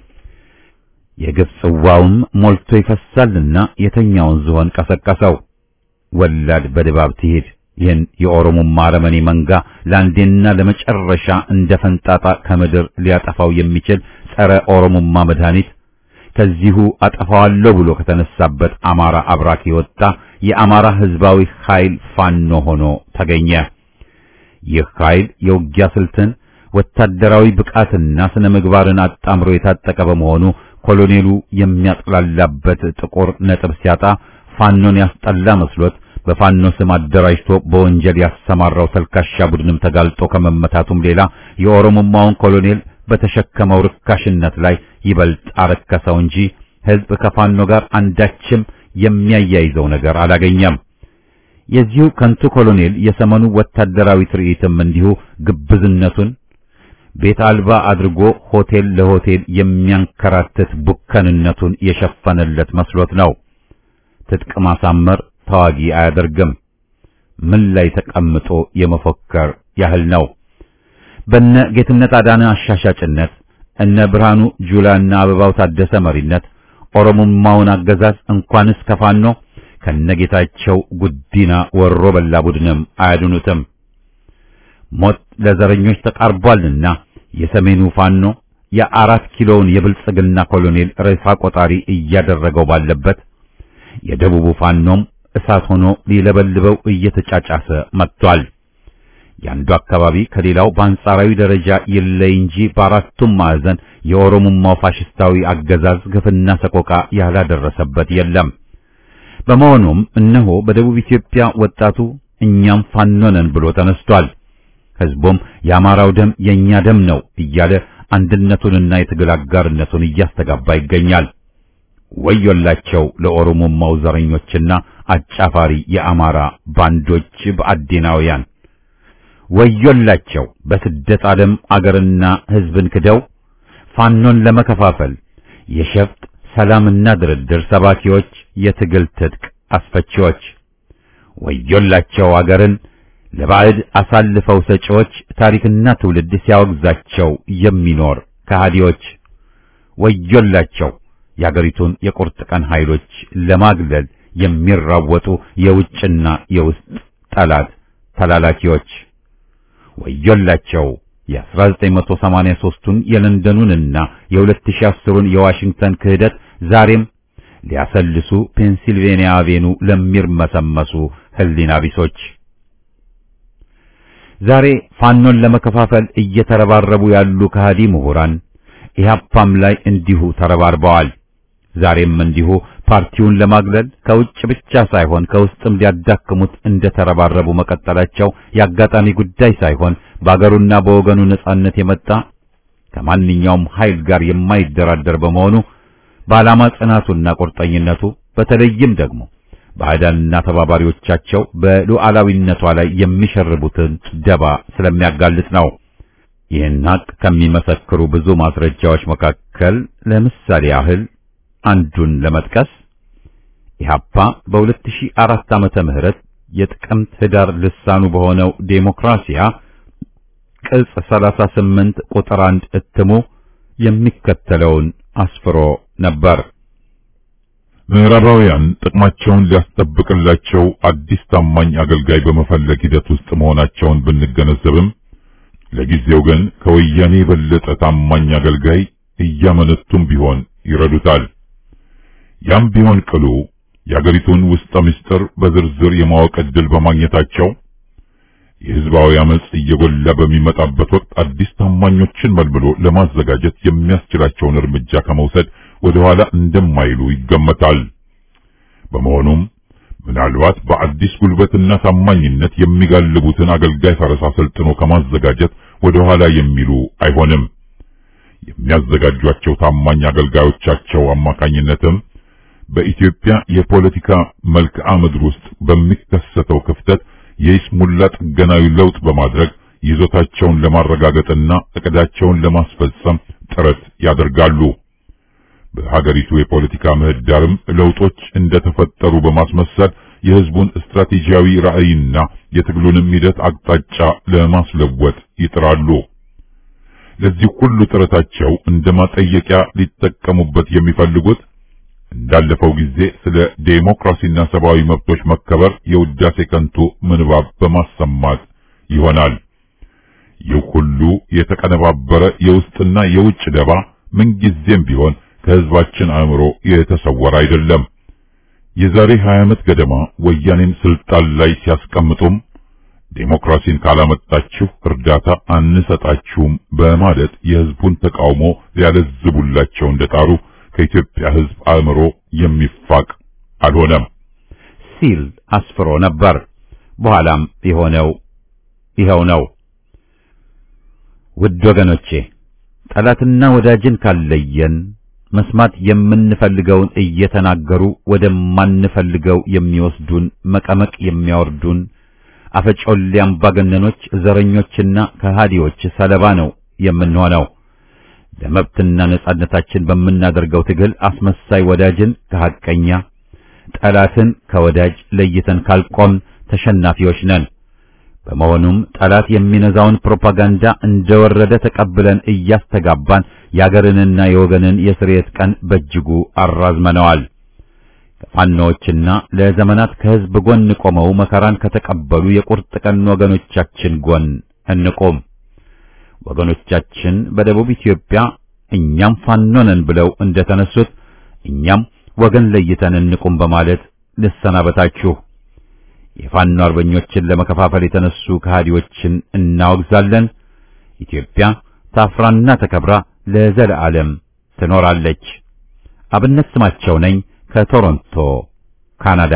Speaker 1: የግፍ ጽዋውም ሞልቶ ይፈሳልና የተኛውን ዝሆን ቀሰቀሰው። ወላድ በድባብ ትሄድ። ይህን የኦሮሞማ አረመኔ መንጋ ለአንዴና ለመጨረሻ እንደ ፈንጣጣ ከምድር ሊያጠፋው የሚችል ጸረ ኦሮሞማ መድኃኒት ከዚሁ አጠፋዋለሁ ብሎ ከተነሳበት አማራ አብራክ የወጣ የአማራ ሕዝባዊ ኃይል ፋኖ ሆኖ ተገኘ። ይህ ኃይል የውጊያ ስልትን ወታደራዊ ብቃትና ስነ ምግባርን አጣምሮ የታጠቀ በመሆኑ ኮሎኔሉ የሚያጥላላበት ጥቁር ነጥብ ሲያጣ ፋኖን ያስጠላ መስሎት በፋኖ ስም አደራጅቶ በወንጀል ያሰማራው ተልካሻ ቡድንም ተጋልጦ ከመመታቱም ሌላ የኦሮሞማውን ኮሎኔል በተሸከመው ርካሽነት ላይ ይበልጥ አረከሰው እንጂ ሕዝብ ከፋኖ ጋር አንዳችም የሚያያይዘው ነገር አላገኘም። የዚሁ ከንቱ ኮሎኔል የሰመኑ ወታደራዊ ትርኢትም እንዲሁ ግብዝነቱን ቤት አልባ አድርጎ ሆቴል ለሆቴል የሚያንከራትት ቡከንነቱን የሸፈነለት መስሎት ነው። ትጥቅ ማሳመር ተዋጊ አያደርግም። ምን ላይ ተቀምጦ የመፎከር ያህል ነው። በነ ጌትነት አዳነ አሻሻጭነት እነ ብርሃኑ ጁላና አበባው ታደሰ መሪነት ኦሮሞማውን አገዛዝ እንኳንስ ከፋኖ ከነጌታቸው ጉዲና ወሮ በላ ቡድንም አያድኑትም። ሞት ለዘረኞች ተቃርቧልና የሰሜኑ ፋኖ የአራት ኪሎውን የብልጽግና ኮሎኔል ሬሳ ቆጣሪ እያደረገው ባለበት የደቡቡ ፋኖም እሳት ሆኖ ሊለበልበው እየተጫጫሰ መጥቷል። የአንዱ አካባቢ ከሌላው በአንጻራዊ ደረጃ ይለይ እንጂ በአራቱም ማዕዘን የኦሮሞማው ፋሽስታዊ አገዛዝ ግፍና ሰቆቃ ያላደረሰበት የለም። በመሆኑም እነሆ በደቡብ ኢትዮጵያ ወጣቱ እኛም ፋኖ ነን ብሎ ተነስቷል። ሕዝቡም የአማራው ደም የኛ ደም ነው እያለ አንድነቱንና የትግል አጋርነቱን እያስተጋባ ይገኛል። ወዮላቸው ለኦሮሞማው ዘረኞችና አጫፋሪ የአማራ ባንዶች በአዴናውያን ወዮላቸው በስደት ዓለም አገርና ሕዝብን ክደው ፋኖን ለመከፋፈል የሸፍጥ ሰላምና ድርድር ሰባኪዎች፣ የትግል ትጥቅ አስፈቺዎች ወዮላቸው አገርን ለባዕድ አሳልፈው ሰጪዎች፣ ታሪክና ትውልድ ሲያወግዛቸው የሚኖር ከሃዲዎች ወዮላቸው የአገሪቱን የቁርጥ ቀን ኃይሎች ለማግለል የሚራወጡ የውጭና የውስጥ ጠላት ተላላኪዎች ወዮላቸው የ1983ቱን የለንደኑንና የ2010ን የዋሽንግተን ክህደት ዛሬም ሊያሰልሱ ፔንሲልቬንያ አቬኑ ለሚርመሰመሱ ህሊና ቢሶች ዛሬ ፋኖን ለመከፋፈል እየተረባረቡ ያሉ ከሃዲ ምሁራን ኢህአፓም ላይ እንዲሁ ተረባርበዋል። ዛሬም እንዲሁ ፓርቲውን ለማግለል ከውጭ ብቻ ሳይሆን ከውስጥም ሊያዳክሙት እንደተረባረቡ መቀጠላቸው የአጋጣሚ ጉዳይ ሳይሆን በአገሩና በወገኑ ነጻነት የመጣ ከማንኛውም ኃይል ጋር የማይደራደር በመሆኑ በዓላማ ጽናቱና ቁርጠኝነቱ በተለይም ደግሞ ባዕዳንና ተባባሪዎቻቸው በሉዓላዊነቷ ላይ የሚሸርቡትን ደባ ስለሚያጋልጥ ነው። ይህን ሀቅ ከሚመሰክሩ ብዙ ማስረጃዎች መካከል ለምሳሌ ያህል አንዱን ለመጥቀስ ኢህአፓ በ2004 ዓመተ ምህረት የጥቅምት ህዳር ልሳኑ በሆነው ዴሞክራሲያ ቅጽ 38 ቁጥር 1 እትሙ የሚከተለውን አስፍሮ ነበር።
Speaker 5: ምዕራባውያን ጥቅማቸውን ሊያስጠብቅላቸው አዲስ ታማኝ አገልጋይ በመፈለግ ሂደት ውስጥ መሆናቸውን ብንገነዘብም ለጊዜው ግን ከወያኔ የበለጠ ታማኝ አገልጋይ እያመነቱም ቢሆን ይረዱታል። ያም ቢሆን ቅሉ የአገሪቱን ውስጠ ምስጢር በዝርዝር የማወቅ ዕድል በማግኘታቸው የህዝባዊ አመጽ እየጎላ በሚመጣበት ወቅት አዲስ ታማኞችን መልምሎ ለማዘጋጀት የሚያስችላቸውን እርምጃ ከመውሰድ ወደ ኋላ እንደማይሉ ይገመታል። በመሆኑም ምናልባት በአዲስ ጉልበትና ታማኝነት የሚጋልቡትን አገልጋይ ፈረስ አሰልጥኖ ከማዘጋጀት ወደ ኋላ የሚሉ አይሆንም። የሚያዘጋጇቸው ታማኝ አገልጋዮቻቸው አማካኝነትም በኢትዮጵያ የፖለቲካ መልክዓ ምድር ውስጥ በሚከሰተው ክፍተት የይስሙላ ጥገናዊ ለውጥ በማድረግ ይዞታቸውን ለማረጋገጥና እቅዳቸውን ለማስፈጸም ጥረት ያደርጋሉ። በሀገሪቱ የፖለቲካ ምህዳርም ለውጦች እንደተፈጠሩ በማስመሰል የህዝቡን ስትራቴጂያዊ ራዕይና የትግሉንም ሂደት አቅጣጫ ለማስለወጥ ይጥራሉ። ለዚህ ሁሉ ጥረታቸው እንደ ማጠየቂያ ሊጠቀሙበት የሚፈልጉት እንዳለፈው ጊዜ ስለ ዴሞክራሲና ሰብአዊ መብቶች መከበር የውዳሴ ከንቱ ምንባብ በማሰማት ይሆናል። ይህ ሁሉ የተቀነባበረ የውስጥና የውጭ ደባ ምንጊዜም ቢሆን ከህዝባችን አእምሮ የተሰወረ አይደለም። የዛሬ 20 ዓመት ገደማ ወያኔን ስልጣን ላይ ሲያስቀምጡም ዴሞክራሲን ካላመጣችሁ እርዳታ አንሰጣችሁም በማለት የህዝቡን ተቃውሞ ሊያለዝቡላቸው እንደጣሩ ከኢትዮጵያ ህዝብ አእምሮ የሚፋቅ አልሆነም
Speaker 1: ሲል አስፍሮ ነበር። በኋላም የሆነው ይኸው ነው። ውድ ወገኖቼ ጠላትና ወዳጅን ካለየን መስማት የምንፈልገውን እየተናገሩ ወደማንፈልገው የሚወስዱን መቀመቅ የሚያወርዱን አፈጮሌ አምባገነኖች፣ ዘረኞችና ከሃዲዎች ሰለባ ነው የምንሆነው። ለመብትና ነጻነታችን በምናደርገው ትግል አስመሳይ ወዳጅን ከሐቀኛ ጠላትን ከወዳጅ ለይተን ካልቆም ተሸናፊዎች ነን። በመሆኑም ጠላት የሚነዛውን ፕሮፓጋንዳ እንደወረደ ተቀብለን እያስተጋባን የአገርንና የወገንን የስርየት ቀን በእጅጉ አራዝመነዋል። ከፋኖዎችና ለዘመናት ከህዝብ ጎን ቆመው መከራን ከተቀበሉ የቁርጥ ቀን ወገኖቻችን ጎን እንቆም። ወገኖቻችን በደቡብ ኢትዮጵያ እኛም ፋኖ ነን ብለው እንደተነሱት እኛም ወገን ለይተን እንቁም በማለት ልሰናበታችሁ። የፋኖ አርበኞችን ለመከፋፈል የተነሱ ከሃዲዎችን እናወግዛለን። ኢትዮጵያ ታፍራና ተከብራ ለዘለዓለም ትኖራለች። አብነት ስማቸው ነኝ ከቶሮንቶ ካናዳ።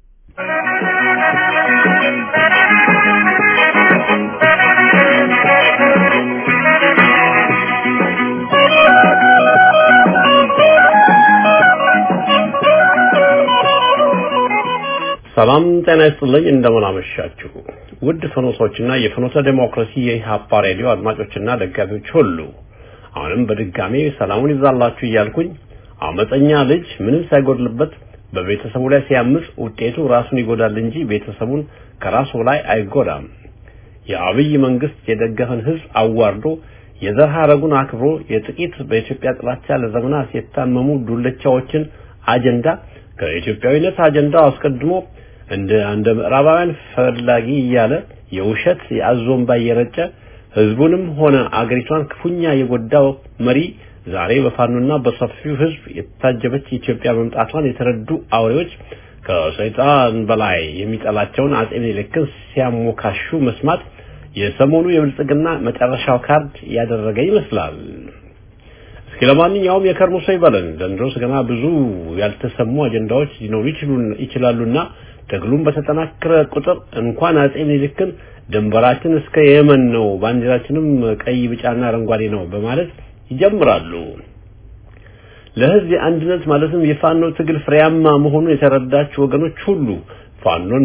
Speaker 6: ሰላም ጤና ይስጥልኝ። እንደምን አመሻችሁ ውድ ፍኖቶችና የፍኖተ ዴሞክራሲ የኢህአፓ ሬዲዮ አድማጮችና ደጋፊዎች ሁሉ አሁንም በድጋሜ ሰላሙን ይዛላችሁ እያልኩኝ አመፀኛ ልጅ ምንም ሳይጎድልበት በቤተሰቡ ላይ ሲያምጽ ውጤቱ ራሱን ይጎዳል እንጂ ቤተሰቡን ከራሱ ላይ አይጎዳም። የአብይ መንግስት የደገፈን ህዝብ አዋርዶ የዘር ሐረጉን አክብሮ የጥቂት በኢትዮጵያ ጥላቻ ለዘመናት የታመሙ ዱለቻዎችን አጀንዳ ከኢትዮጵያዊነት አጀንዳው አስቀድሞ እንደ እንደ ምዕራባውያን ፈላጊ እያለ የውሸት የአዞምባ እየረጨ ህዝቡንም ሆነ አገሪቷን ክፉኛ የጎዳው መሪ ዛሬ በፋኖና በሰፊው ህዝብ የታጀበች ኢትዮጵያ መምጣቷን የተረዱ አውሬዎች ከሰይጣን በላይ የሚጠላቸውን አጼ ምኒልክን ሲያሞካሹ መስማት የሰሞኑ የብልጽግና መጨረሻው ካርድ ያደረገ ይመስላል። እስኪ ለማንኛውም የከርሞ ሰው ይበለን። ዘንድሮስ ገና ብዙ ያልተሰሙ አጀንዳዎች ሊኖሩ ይችላሉና ትግሉም በተጠናከረ ቁጥር እንኳን አጼ ምኒልክን ድንበራችን እስከ የመን ነው፣ ባንዲራችንም ቀይ፣ ቢጫና አረንጓዴ ነው በማለት ይጀምራሉ። ለህዝብ የአንድነት ማለትም የፋኖ ትግል ፍሬያማ መሆኑን የተረዳችሁ ወገኖች ሁሉ ፋኖን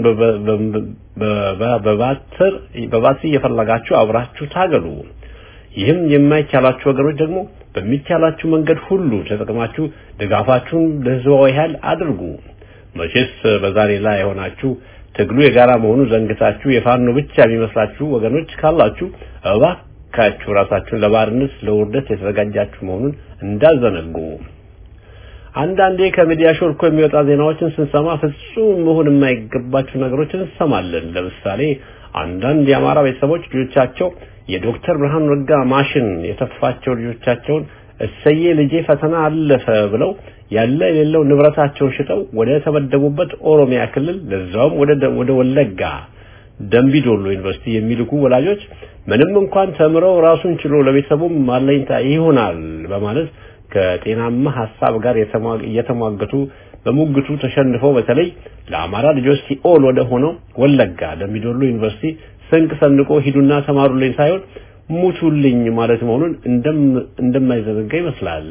Speaker 6: በባትር በባትሪ እየፈለጋችሁ አብራችሁ ታገሉ። ይህም የማይቻላችሁ ወገኖች ደግሞ በሚቻላችሁ መንገድ ሁሉ ተጠቅማችሁ ድጋፋችሁን ለህዝባዊ ኃይል አድርጉ። መቼስ በዛሬ ላይ የሆናችሁ ትግሉ የጋራ መሆኑ ዘንግታችሁ የፋኖ ብቻ የሚመስላችሁ ወገኖች ካላችሁ እባካችሁ ራሳችሁን ለባርነት ለውርደት የተዘጋጃችሁ መሆኑን እንዳዘነጉ። አንዳንዴ ከሚዲያ ሾልኮ የሚወጣ ዜናዎችን ስንሰማ ፍጹም መሆን የማይገባቸው ነገሮችን እንሰማለን። ለምሳሌ አንዳንድ የአማራ ቤተሰቦች ልጆቻቸው የዶክተር ብርሃኑ ነጋ ማሽን የተፋቸው ልጆቻቸውን እሰዬ ልጄ ፈተና አለፈ ብለው ያለ የሌለው ንብረታቸውን ሽጠው ወደ ተመደቡበት ኦሮሚያ ክልል ለዛውም ወደ ወደ ወለጋ ደምቢዶሎ ዩኒቨርሲቲ የሚልኩ ወላጆች ምንም እንኳን ተምረው ራሱን ችሎ ለቤተሰቡም ማለኝታ ይሆናል በማለት ከጤናማ ሀሳብ ጋር እየተሟገቱ በሙግቱ ተሸንፈው በተለይ ለአማራ ልጆች ሲኦል ወደ ሆነው ወለጋ ደምቢዶሎ ዩኒቨርሲቲ ስንቅ ሰንቆ ሂዱና ተማሩልኝ ሳይሆን ሙቱልኝ ማለት መሆኑን እንደማይዘነጋ ይመስላል።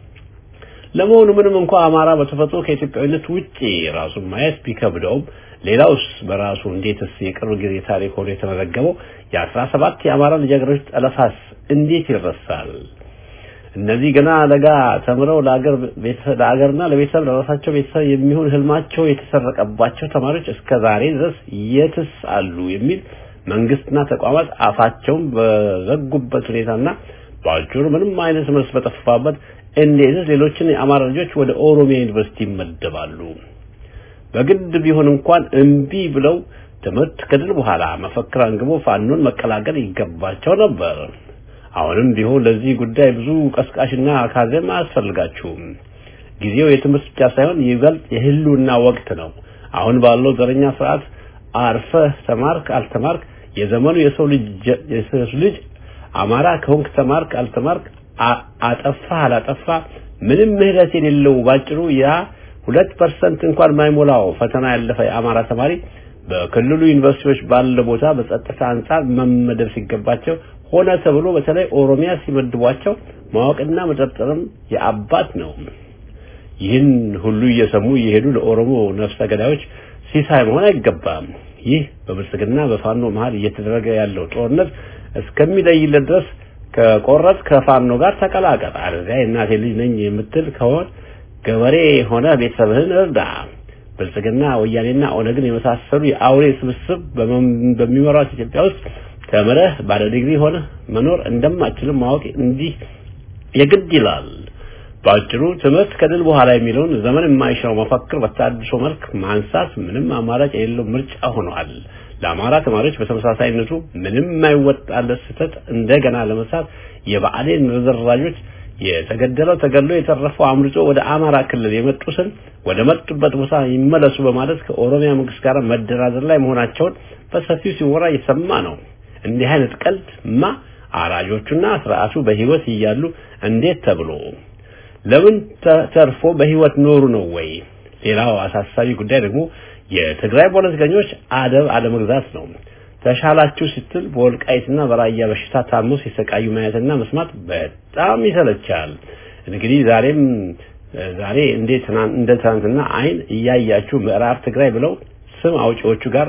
Speaker 6: ለመሆኑ ምንም እንኳ አማራ በተፈጥሮ ከኢትዮጵያዊነት ውጪ ራሱን ማየት ቢከብደውም ሌላውስ በራሱ እንዴትስ የቅርብ ጊዜ ታሪክ ሆኖ የተመዘገበው የአስራ ሰባት የአማራ ልጃገረዶች ጠለፋስ እንዴት ይረሳል? እነዚህ ገና ለጋ ተምረው ለአገር ቤተሰብ ለአገርና ለቤተሰብ ለራሳቸው ቤተሰብ የሚሆን ህልማቸው የተሰረቀባቸው ተማሪዎች እስከ ዛሬ ድረስ የትስ አሉ የሚል መንግስትና ተቋማት አፋቸውን በዘጉበት ሁኔታና በአጭሩ ምንም አይነት መልስ በጠፋበት እንዴትስ ሌሎችን የአማራ ልጆች ወደ ኦሮሚያ ዩኒቨርሲቲ ይመደባሉ? በግድ ቢሆን እንኳን እምቢ ብለው ትምህርት ከድል በኋላ መፈክር አንግቦ ፋኖን መቀላቀል ይገባቸው ነበር። አሁንም ቢሆን ለዚህ ጉዳይ ብዙ ቀስቃሽና አካዘም አያስፈልጋችሁም። ጊዜው የትምህርት ብቻ ሳይሆን ይበልጥ የህልውና ወቅት ነው። አሁን ባለው ዘረኛ ስርዓት አርፈህ ተማርክ አልተማርክ የዘመኑ የሰው ልጅ የሰው ልጅ አማራ ከሆንክ ተማርክ አልተማርክ አጠፋህ አላጠፋ ምንም ምህረት የሌለው ባጭሩ ያ ሁለት ፐርሰንት እንኳን ማይሞላው ፈተና ያለፈ የአማራ ተማሪ በክልሉ ዩኒቨርሲቲዎች ባለ ቦታ በጸጥታ አንጻር መመደብ ሲገባቸው ሆነ ተብሎ በተለይ ኦሮሚያ ሲመድቧቸው ማወቅና መጠርጠርም የአባት ነው። ይህን ሁሉ እየሰሙ እየሄዱ ለኦሮሞ ነፍሰ ገዳዮች ሲሳይ መሆን አይገባም። ይህ በብልጽግና በፋኖ መሀል እየተደረገ ያለው ጦርነት እስከሚለይለት ድረስ ከቆረጥ ከፋኖ ጋር ተቀላቀል። አለዚያ የእናቴ ልጅ ነኝ የምትል ከሆን ገበሬ ሆነ ቤተሰብህን እርዳ። ብልጽግና ወያኔና ኦነግን የመሳሰሉ የአውሬ ስብስብ በሚመራት ኢትዮጵያ ውስጥ ተምረህ ባለ ዲግሪ ሆነ መኖር እንደማችልም ማወቅ እንዲህ የግድ ይላል። በአጭሩ ትምህርት ከድል በኋላ የሚለውን ዘመን የማይሽረው መፈክር በታድሶ መልክ ማንሳት ምንም አማራጭ የሌለው ምርጫ ሆኗል። ለአማራ ተማሪዎች በተመሳሳይነቱ ምንም የማይወጣለት ስህተት እንደገና ለመስራት የብአዴን ርዝራዦች የተገደለው ተገድሎ የተረፈው አምልጦ ወደ አማራ ክልል የመጡትን ወደ መጡበት ቦታ ይመለሱ በማለት ከኦሮሚያ መንግስት ጋር መደራደር ላይ መሆናቸውን በሰፊው ሲወራ እየሰማ ነው። እንዲህ አይነት ቀልድ ማ አራጆቹና ስርዓቱ በህይወት እያሉ እንዴት ተብሎ ለምን ተርፎ በህይወት ኖሩ ነው ወይ? ሌላው አሳሳቢ ጉዳይ ደግሞ የትግራይ ፖለቲከኞች አደብ አለመግዛት ነው። ተሻላችሁ ስትል በወልቃይትና በራያ በሽታ ታሞ ሲሰቃዩ ማየትና መስማት በጣም ይሰለቻል። እንግዲህ ዛሬም ዛሬ እንዴት እንደ ትናንትና አይን እያያችሁ ምዕራብ ትግራይ ብለው ስም አውጪዎቹ ጋር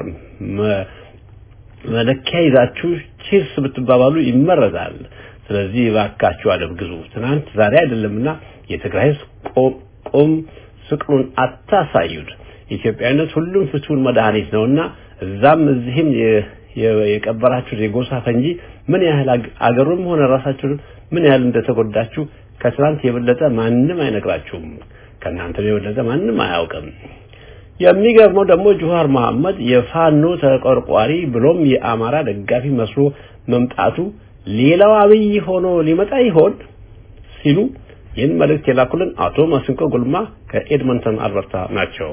Speaker 6: መለኪያ ይዛችሁ ቺርስ ብትባባሉ ይመረጣል። ስለዚህ እባካችሁ አደብ ግዙ። ትናንት ዛሬ አይደለምና የትግራይ ህዝብ ቆም ስቅሉን አታሳዩት። ኢትዮጵያዊነት ሁሉም ፍቱን መድኃኒት ነውና እዛም እዚህም የቀበራችሁት የጎሳ ፈንጂ ምን ያህል አገሩም ሆነ ራሳችሁን ምን ያህል እንደተጎዳችሁ ከትናንት የበለጠ ማንም አይነግራችሁም። ከእናንተ የበለጠ ማንም አያውቅም። የሚገርመው ደግሞ ጁሃር መሐመድ የፋኖ ተቆርቋሪ ብሎም የአማራ ደጋፊ መስሎ መምጣቱ ሌላው አብይ ሆኖ ሊመጣ ይሆን ሲሉ ይህን መልእክት የላኩልን አቶ ማስንቆ ጉልማ ከኤድመንተን አልበርታ ናቸው።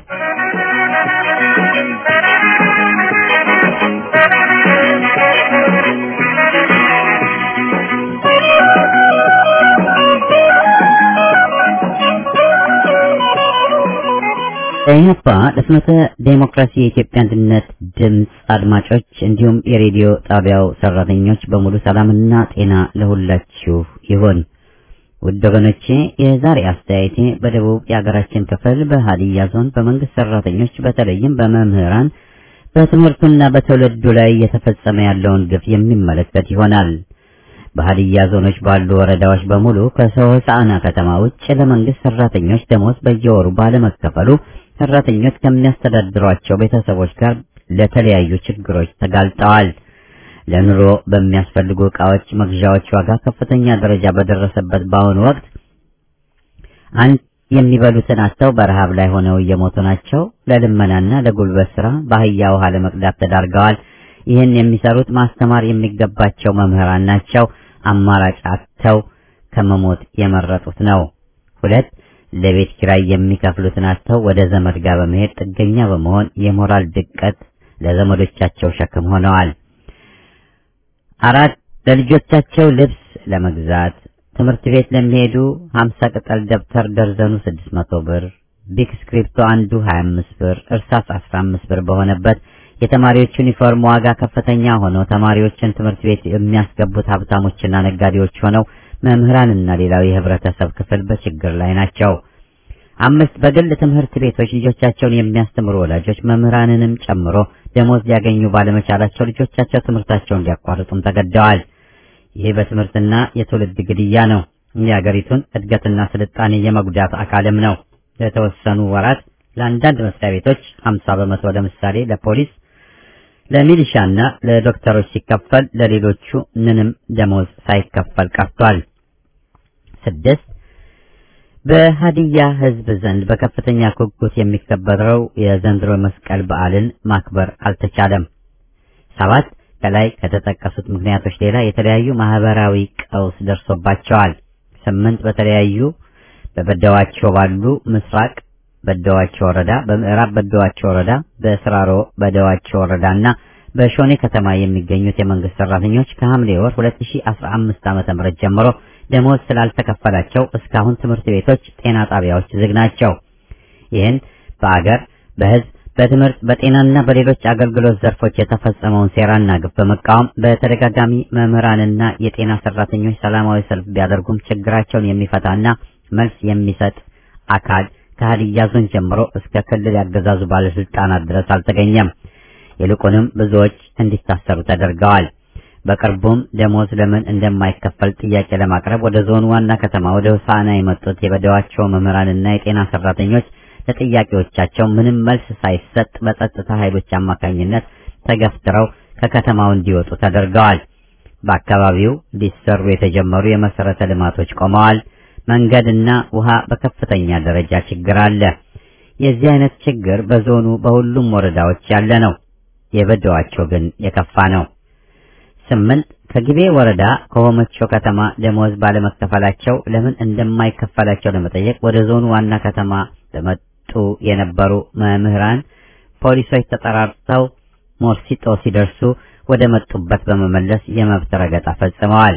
Speaker 7: ኢህአፓ ለፍኖተ ዴሞክራሲ የኢትዮጵያ አንድነት ድምፅ አድማጮች እንዲሁም የሬዲዮ ጣቢያው ሰራተኞች በሙሉ ሰላምና ጤና ለሁላችሁ ይሁን። ውድ ወገኖቼ የዛሬ አስተያየቴ በደቡብ የሀገራችን ክፍል በሀዲያ ዞን በመንግስት ሰራተኞች በተለይም በመምህራን በትምህርቱና በትውልዱ ላይ እየተፈጸመ ያለውን ግፍ የሚመለከት ይሆናል። በሀዲያ ዞኖች ባሉ ወረዳዎች በሙሉ ከሆሳዕና ከተማ ውጭ ለመንግስት ሰራተኞች ደሞዝ በየወሩ ባለመከፈሉ ሰራተኞች ከሚያስተዳድሯቸው ቤተሰቦች ጋር ለተለያዩ ችግሮች ተጋልጠዋል። ለኑሮ በሚያስፈልጉ ዕቃዎች መግዣዎች ዋጋ ከፍተኛ ደረጃ በደረሰበት በአሁኑ ወቅት አንድ የሚበሉትን አጥተው በረሃብ ላይ ሆነው እየሞቱ ናቸው። ለልመናና ለጉልበት ስራ በአህያ ውሃ ለመቅዳት ተዳርገዋል። ይህን የሚሰሩት ማስተማር የሚገባቸው መምህራን ናቸው። አማራጭ አጥተው ከመሞት የመረጡት ነው። ሁለት ለቤት ኪራይ የሚከፍሉትን አጥተው ወደ ዘመድ ጋር በመሄድ ጥገኛ በመሆን የሞራል ድቀት ለዘመዶቻቸው ሸክም ሆነዋል። አራት ለልጆቻቸው ልብስ ለመግዛት ትምህርት ቤት ለሚሄዱ 50 ቅጠል ደብተር ደርዘኑ 600 ብር፣ ቢክ ስክሪፕቶ አንዱ 25 ብር፣ እርሳስ 15 ብር በሆነበት የተማሪዎች ዩኒፎርም ዋጋ ከፍተኛ ሆኖ ተማሪዎችን ትምህርት ቤት የሚያስገቡት ሀብታሞችና ነጋዴዎች ሆነው መምህራንና ሌላው የህብረተሰብ ክፍል በችግር ላይ ናቸው። አምስት በግል ትምህርት ቤቶች ልጆቻቸውን የሚያስተምሩ ወላጆች መምህራንንም ጨምሮ ደሞዝ ሊያገኙ ባለመቻላቸው ልጆቻቸው ትምህርታቸውን ሊያቋርጡም ተገደዋል። ይህ በትምህርትና የትውልድ ግድያ ነው። የአገሪቱን እድገትና ስልጣኔ የመጉዳት አካልም ነው። ለተወሰኑ ወራት ለአንዳንድ መስሪያ ቤቶች 50 በመቶ ለምሳሌ ለፖሊስ፣ ለሚሊሻና ለዶክተሮች ሲከፈል ለሌሎቹ ምንም ደሞዝ ሳይከፈል ቀርቷል። ስድስት በሀዲያ ህዝብ ዘንድ በከፍተኛ ጉጉት የሚከበረው የዘንድሮ መስቀል በዓልን ማክበር አልተቻለም። ሰባት ከላይ ከተጠቀሱት ምክንያቶች ሌላ የተለያዩ ማህበራዊ ቀውስ ደርሶባቸዋል። ስምንት በተለያዩ በበደዋቸው ባሉ ምስራቅ በደዋቸው ወረዳ፣ በምዕራብ በደዋቸው ወረዳ፣ በስራሮ በደዋቸው ወረዳና በሾኔ ከተማ የሚገኙት የመንግስት ሰራተኞች ከሐምሌ ወር 2015 ዓ.ም ጀምሮ ደሞዝ ስላልተከፈላቸው እስካሁን ትምህርት ቤቶች፣ ጤና ጣቢያዎች ዝግ ናቸው። ይህን በአገር በህዝብ በትምህርት በጤናና በሌሎች አገልግሎት ዘርፎች የተፈጸመውን ሴራና ግፍ በመቃወም በተደጋጋሚ መምህራንና የጤና ሰራተኞች ሰላማዊ ሰልፍ ቢያደርጉም ችግራቸውን የሚፈታና መልስ የሚሰጥ አካል ከሀዲያ ዞን ጀምሮ እስከ ክልል ያገዛዙ ባለስልጣናት ድረስ አልተገኘም። ይልቁንም ብዙዎች እንዲታሰሩ ተደርገዋል። በቅርቡም ደሞዝ ለምን እንደማይከፈል ጥያቄ ለማቅረብ ወደ ዞኑ ዋና ከተማ ወደ ሆሳዕና የመጡት የበደዋቸው መምህራንና የጤና ሰራተኞች ለጥያቄዎቻቸው ምንም መልስ ሳይሰጥ በጸጥታ ኃይሎች አማካኝነት ተገፍትረው ከከተማው እንዲወጡ ተደርገዋል። በአካባቢው ሊሰሩ የተጀመሩ የመሰረተ ልማቶች ቆመዋል። መንገድና ውሃ በከፍተኛ ደረጃ ችግር አለ። የዚህ አይነት ችግር በዞኑ በሁሉም ወረዳዎች ያለ ነው። የበደዋቸው ግን የከፋ ነው። ስምንት ከግቤ ወረዳ ከሆመቾ ከተማ ደሞዝ ባለመከፈላቸው ለምን እንደማይከፈላቸው ለመጠየቅ ወደ ዞኑ ዋና ከተማ ለመጡ የነበሩ መምህራን ፖሊሶች ተጠራርተው ሞርሲጦ ሲደርሱ ወደ መጡበት በመመለስ የመብት ረገጣ ፈጽመዋል።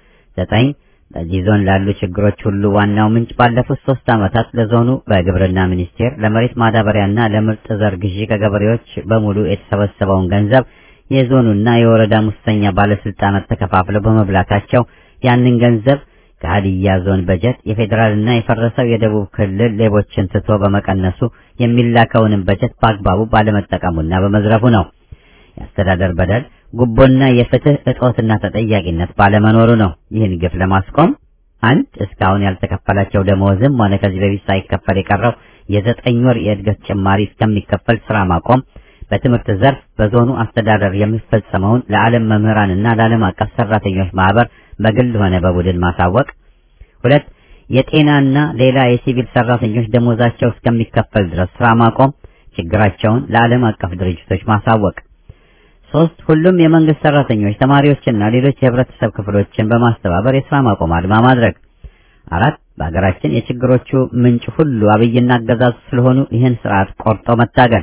Speaker 7: ዘጠኝ በዚህ ዞን ላሉ ችግሮች ሁሉ ዋናው ምንጭ ባለፉት ሶስት ዓመታት ለዞኑ በግብርና ሚኒስቴር ለመሬት ማዳበሪያና ለምርጥ ዘር ግዢ ከገበሬዎች በሙሉ የተሰበሰበውን ገንዘብ የዞኑና የወረዳ ሙሰኛ ባለስልጣናት ተከፋፍለው በመብላታቸው ያንን ገንዘብ ከሀዲያ ዞን በጀት የፌዴራልና የፈረሰው የደቡብ ክልል ሌቦችን ትቶ በመቀነሱ የሚላከውንም በጀት በአግባቡ ባለመጠቀሙና በመዝረፉ ነው። የአስተዳደር በደል፣ ጉቦና የፍትህ እጦትና ተጠያቂነት ባለመኖሩ ነው። ይህን ግፍ ለማስቆም አንድ እስካሁን ያልተከፈላቸው ደመወዝም ሆነ ከዚህ በፊት ሳይከፈል የቀረው የዘጠኝ ወር የእድገት ጭማሪ እስከሚከፈል ስራ ማቆም በትምህርት ዘርፍ በዞኑ አስተዳደር የሚፈጸመውን ለዓለም መምህራንና ለዓለም አቀፍ ሰራተኞች ማህበር በግል ሆነ በቡድን ማሳወቅ። ሁለት የጤናና ሌላ የሲቪል ሰራተኞች ደሞዛቸው እስከሚከፈል ድረስ ስራ ማቆም፣ ችግራቸውን ለዓለም አቀፍ ድርጅቶች ማሳወቅ። ሶስት ሁሉም የመንግስት ሰራተኞች፣ ተማሪዎችና ሌሎች የህብረተሰብ ክፍሎችን በማስተባበር የስራ ማቆም አድማ ማድረግ። አራት በሀገራችን የችግሮቹ ምንጭ ሁሉ አብይና አገዛዙ ስለሆኑ ይህን ስርዓት ቆርጦ መታገል።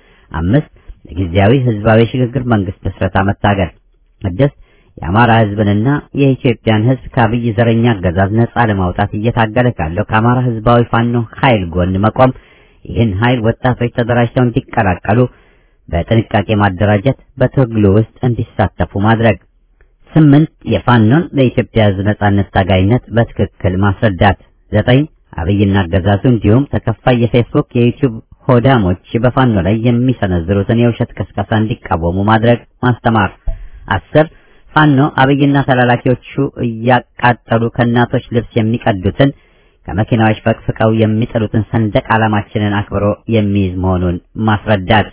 Speaker 7: አምስት ለጊዜያዊ ህዝባዊ ሽግግር መንግስት ምስረታ መታገል። ስድስት የአማራ ህዝብንና የኢትዮጵያን ህዝብ ከአብይ ዘረኛ አገዛዝ ነጻ ለማውጣት እየታገለ ካለው ከአማራ ህዝባዊ ፋኖ ኃይል ጎን መቆም። ይህን ኃይል ወጣቶች ተደራጅተው እንዲቀላቀሉ በጥንቃቄ ማደራጀት፣ በትግሉ ውስጥ እንዲሳተፉ ማድረግ። ስምንት የፋኖን ለኢትዮጵያ ህዝብ ነጻነት ታጋይነት በትክክል ማስረዳት። ዘጠኝ አብይና አገዛዙ እንዲሁም ተከፋይ የፌስቡክ የዩቲዩብ ሆዳሞች በፋኖ ላይ የሚሰነዝሩትን የውሸት ቅስቀሳ እንዲቃወሙ ማድረግ ማስተማር። አስር ፋኖ አብይና ተላላኪዎቹ እያቃጠሉ ከእናቶች ልብስ የሚቀዱትን ከመኪናዎች ፈቅፍቀው የሚጥሉትን ሰንደቅ ዓላማችንን አክብሮ የሚይዝ መሆኑን ማስረዳት።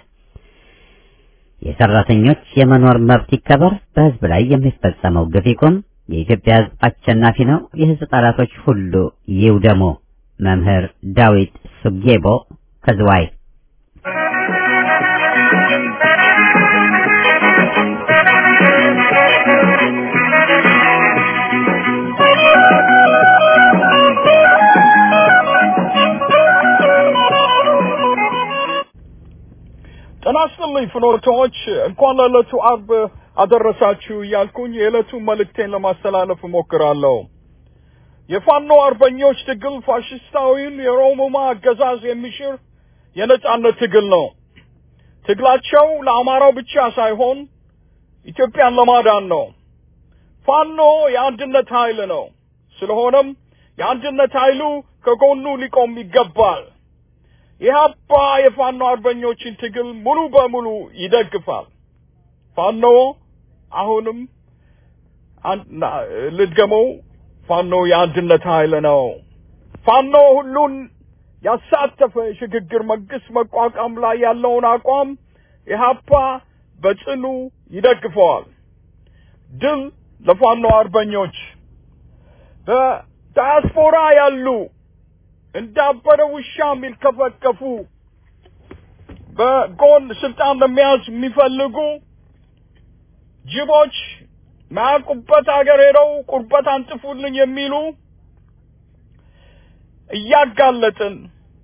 Speaker 7: የሰራተኞች የመኖር መብት ይከበር፣ በህዝብ ላይ የሚፈጸመው ግፍ ይቁም፣ የኢትዮጵያ ህዝብ አሸናፊ ነው፣ የህዝብ ጠላቶች ሁሉ ይውደሙ። መምህር ዳዊት ሱጌቦ ከዝዋይ
Speaker 8: ጤና ይስጥልኝ ፍኖቶች፣ እንኳን ለዕለቱ አርብ አደረሳችሁ እያልኩኝ የዕለቱን መልእክቴን ለማስተላለፍ እሞክራለሁ። የፋኖ አርበኞች ትግል ፋሽስታዊውን የሮሙማ አገዛዝ የሚሽር የነጻነት ትግል ነው። ትግላቸው ለአማራው ብቻ ሳይሆን ኢትዮጵያን ለማዳን ነው። ፋኖ የአንድነት ኃይል ነው። ስለሆነም የአንድነት ኃይሉ ከጎኑ ሊቆም ይገባል። ኢህአፓ የፋኖ አርበኞችን ትግል ሙሉ በሙሉ ይደግፋል። ፋኖ አሁንም ልድገመው፣ ፋኖ የአንድነት ኃይል ነው። ፋኖ ሁሉን ያሳተፈ የሽግግር መንግስት መቋቋም ላይ ያለውን አቋም ኢህአፓ በጽኑ ይደግፈዋል። ድል ለፋኖ አርበኞች። በዳያስፖራ ያሉ እንዳበረ ውሻ የሚልከፈከፉ በጎን ስልጣን ለመያዝ የሚፈልጉ ጅቦች ማያውቁበት ሀገር ሄደው ቁርበት አንጥፉልኝ የሚሉ እያጋለጥን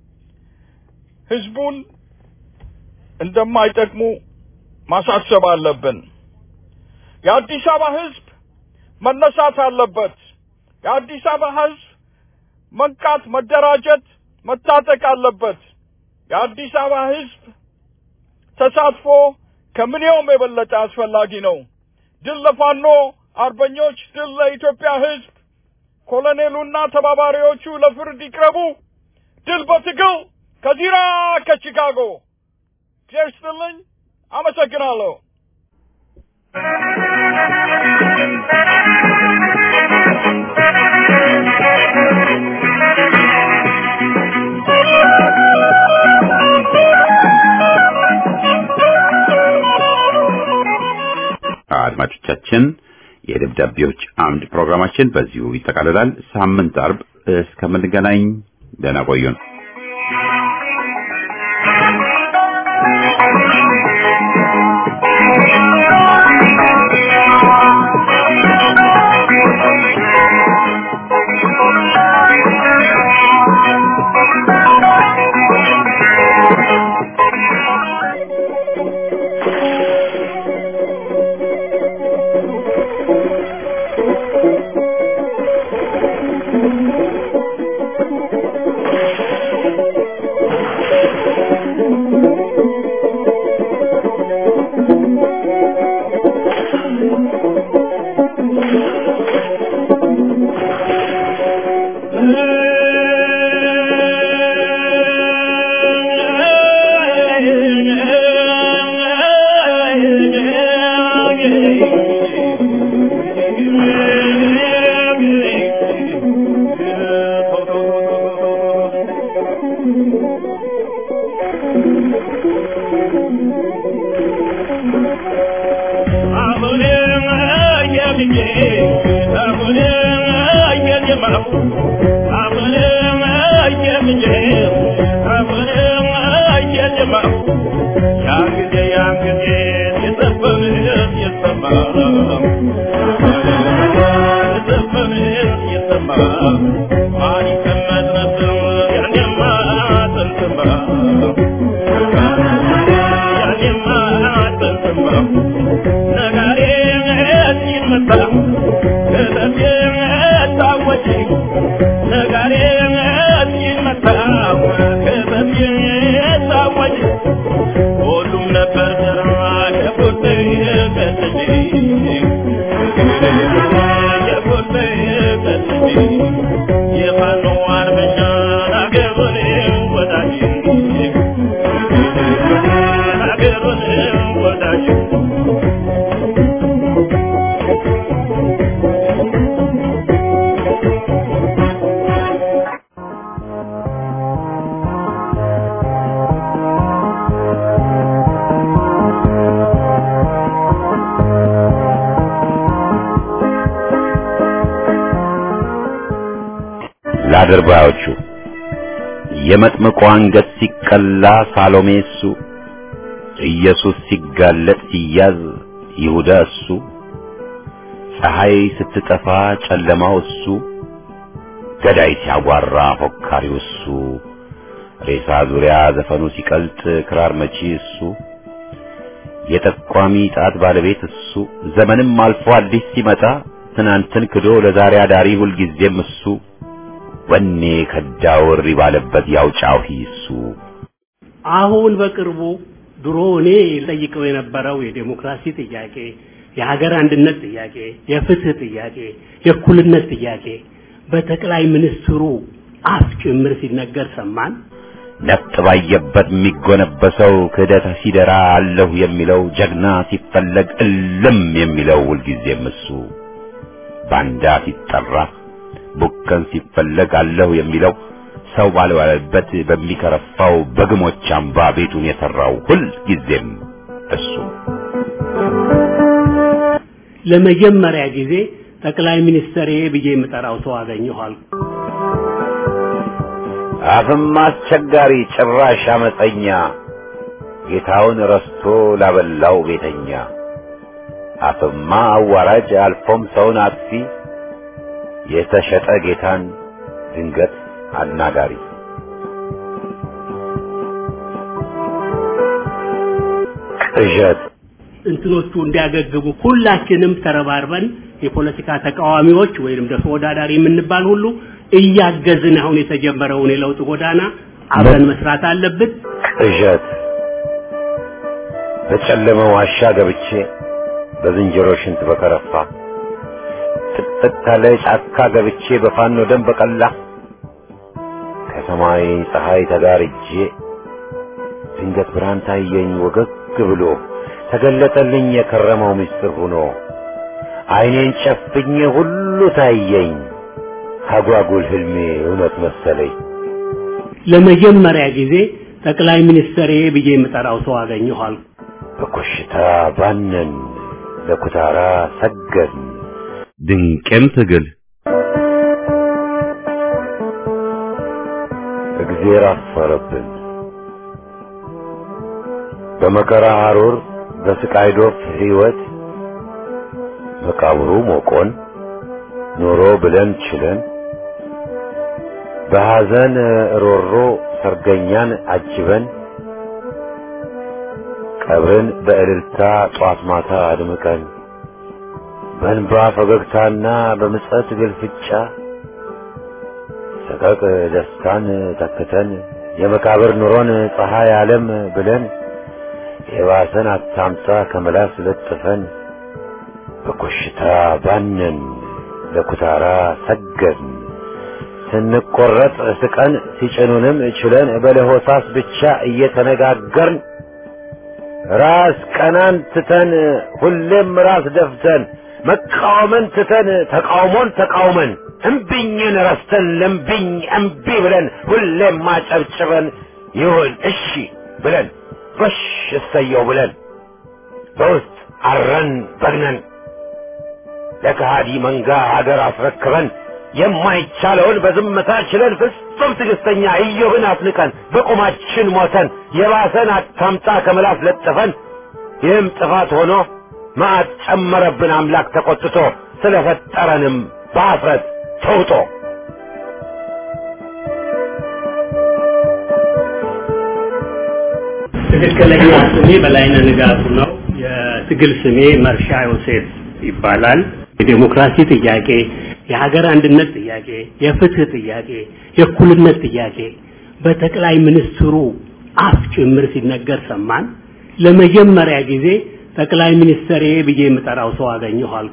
Speaker 8: ህዝቡን እንደማይጠቅሙ ማሳሰብ አለብን። የአዲስ አበባ ህዝብ መነሳት አለበት። የአዲስ አበባ ህዝብ መንቃት፣ መደራጀት፣ መታጠቅ አለበት። የአዲስ አበባ ህዝብ ተሳትፎ ከምንየውም የበለጠ አስፈላጊ ነው። ድል ለፋኖ አርበኞች፣ ድል ለኢትዮጵያ ህዝብ። ኮሎኔሉና ተባባሪዎቹ ለፍርድ ይቅረቡ። ድል በትግል ከዚራ ከቺካጎ። እግዚአብሔር ይስጥልኝ። አመሰግናለሁ።
Speaker 1: አድማጮቻችን የደብዳቤዎች አምድ ፕሮግራማችን በዚሁ ይጠቃልላል። ሳምንት አርብ እስከምንገናኝ ደህና ቆዩን። ለአድርባዮቹ የመጥምቁ አንገት ሲቀላ ሳሎሜ እሱ፣ ኢየሱስ ሲጋለጥ ሲያዝ ይሁዳ እሱ፣ ፀሐይ ስትጠፋ ጨለማው እሱ፣ ገዳይ ሲያጓራ ፎካሪው እሱ፣ ሬሳ ዙሪያ ዘፈኑ ሲቀልጥ ክራር መቺ እሱ፣ የጠቋሚ ጣት ባለቤት እሱ ዘመንም አልፎ አዲስ ሲመጣ ትናንትን ክዶ ለዛሬ አዳሪ ሁልጊዜም እሱ ወኔ ከዳው እሪ ባለበት ያው ጫሂ እሱ
Speaker 9: አሁን በቅርቡ ድሮ እኔ ጠይቀው የነበረው የዴሞክራሲ ጥያቄ፣ የሀገር አንድነት ጥያቄ፣ የፍትህ ጥያቄ፣ የእኩልነት ጥያቄ በጠቅላይ ሚኒስትሩ አፍ ጭምር ሲነገር ሰማን።
Speaker 1: ነፍጥ ባየበት የሚጎነበሰው ክህደት ሲደራ አለሁ የሚለው ጀግና ሲፈለግ እልም የሚለው ሁልጊዜም እሱ ባንዳ ሲጠራ ቡከን ሲፈለግ አለሁ የሚለው ሰው ባልባለበት በሚከረፋው በግሞች አምባ ቤቱን የሰራው ሁልጊዜም እሱ
Speaker 9: ለመጀመሪያ ጊዜ ጠቅላይ ሚኒስትሬ ብዬ የምጠራው ሰው አገኘኋል።
Speaker 1: አፍም አስቸጋሪ ጭራሽ አመፀኛ ጌታውን ረስቶ ላበላው ቤተኛ አፍማ አዋራጅ አልፎም ሰውን አጥፊ የተሸጠ ጌታን ድንገት አናጋሪ ቅዠት
Speaker 9: እንትኖቹ እንዲያገግሙ ሁላችንም ተረባርበን የፖለቲካ ተቃዋሚዎች ወይንም ደግሞ ተወዳዳሪ የምንባል ሁሉ እያገዝን አሁን የተጀመረውን የለውጥ ጎዳና አብረን መስራት አለብን።
Speaker 1: ቅዠት በጨለመ ዋሻ ገብቼ በዝንጀሮ ሽንት በከረፋ ጥቅጥቅ ካለ ጫካ ገብቼ በፋኖ ደም በቀላ ከሰማይ ፀሐይ ተጋርጄ ድንገት ብርሃን ታየኝ ወገግ ብሎ ተገለጠልኝ የከረመው ምስጢር ሆኖ አይኔን ጨፍኜ ሁሉ ታየኝ አጓጉል ህልሜ እውነት መሰለኝ።
Speaker 9: ለመጀመሪያ ጊዜ ጠቅላይ ሚኒስትሬ ብዬ የምጠራው ሰው አገኘኋል።
Speaker 1: በኮሽታ ባነን ለኩታራ ሰገን ድንቅም ትግል እግዜር አፈረብን በመከራ ሐሩር በስቃይ ዶፍ ሕይወት መቃብሩ ሞቆን ኖሮ ብለን ችለን በሐዘን ሮሮ ሰርገኛን አጅበን ቀብርን በእልልታ ጧት ማታ አድምቀን በእንባ ፈገግታና በምጸት ግልፍጫ ሰቀቅ ደስታን ተክተን የመቃብር ኑሮን ፀሐይ ዓለም ብለን የባሰን አታምጣ ከመላስ ለጥፈን በኮሽታ ባነን ለኩታራ ሰገን ስንቆረጥ ስቀን ሲጭኑንም ችለን በለሆሳስ ብቻ እየተነጋገርን ራስ ቀናን ትተን ሁሌም ራስ ደፍተን መቃወምን ትተን ተቃውሞን ተቃውመን እምቢኝን ረስተን ለምቢኝ እምቢ ብለን ሁሌም ማጨብጭበን ይሁን እሺ ብለን ጎሽ እሰየው ብለን በውስጥ አረን በግነን ለከሃዲ መንጋ ሀገር አስረክበን የማይቻለውን በዝምታ ችለን ፍጹም ትዕግስተኛ ኢዮብን አፍንቀን በቁማችን ሞተን የባሰን አታምጣ ከምላስ ለጥፈን ይህም ጥፋት ሆኖ መዓት ጨመረብን አምላክ ተቆጥቶ ስለፈጠረንም በአፍረት ተውጦ
Speaker 9: ትክክለኛ ስሜ በላይነህ ንጋቱ ነው። የትግል ስሜ መርሻ ዮሴፍ ይባላል። የዴሞክራሲ ጥያቄ፣ የሀገር አንድነት ጥያቄ፣ የፍትህ ጥያቄ፣ የእኩልነት ጥያቄ በጠቅላይ ሚኒስትሩ አፍ ጭምር ሲነገር ሰማን። ለመጀመሪያ ጊዜ ጠቅላይ ሚኒስትሬ ብዬ የምጠራው ሰው አገኘሁ አልኩ።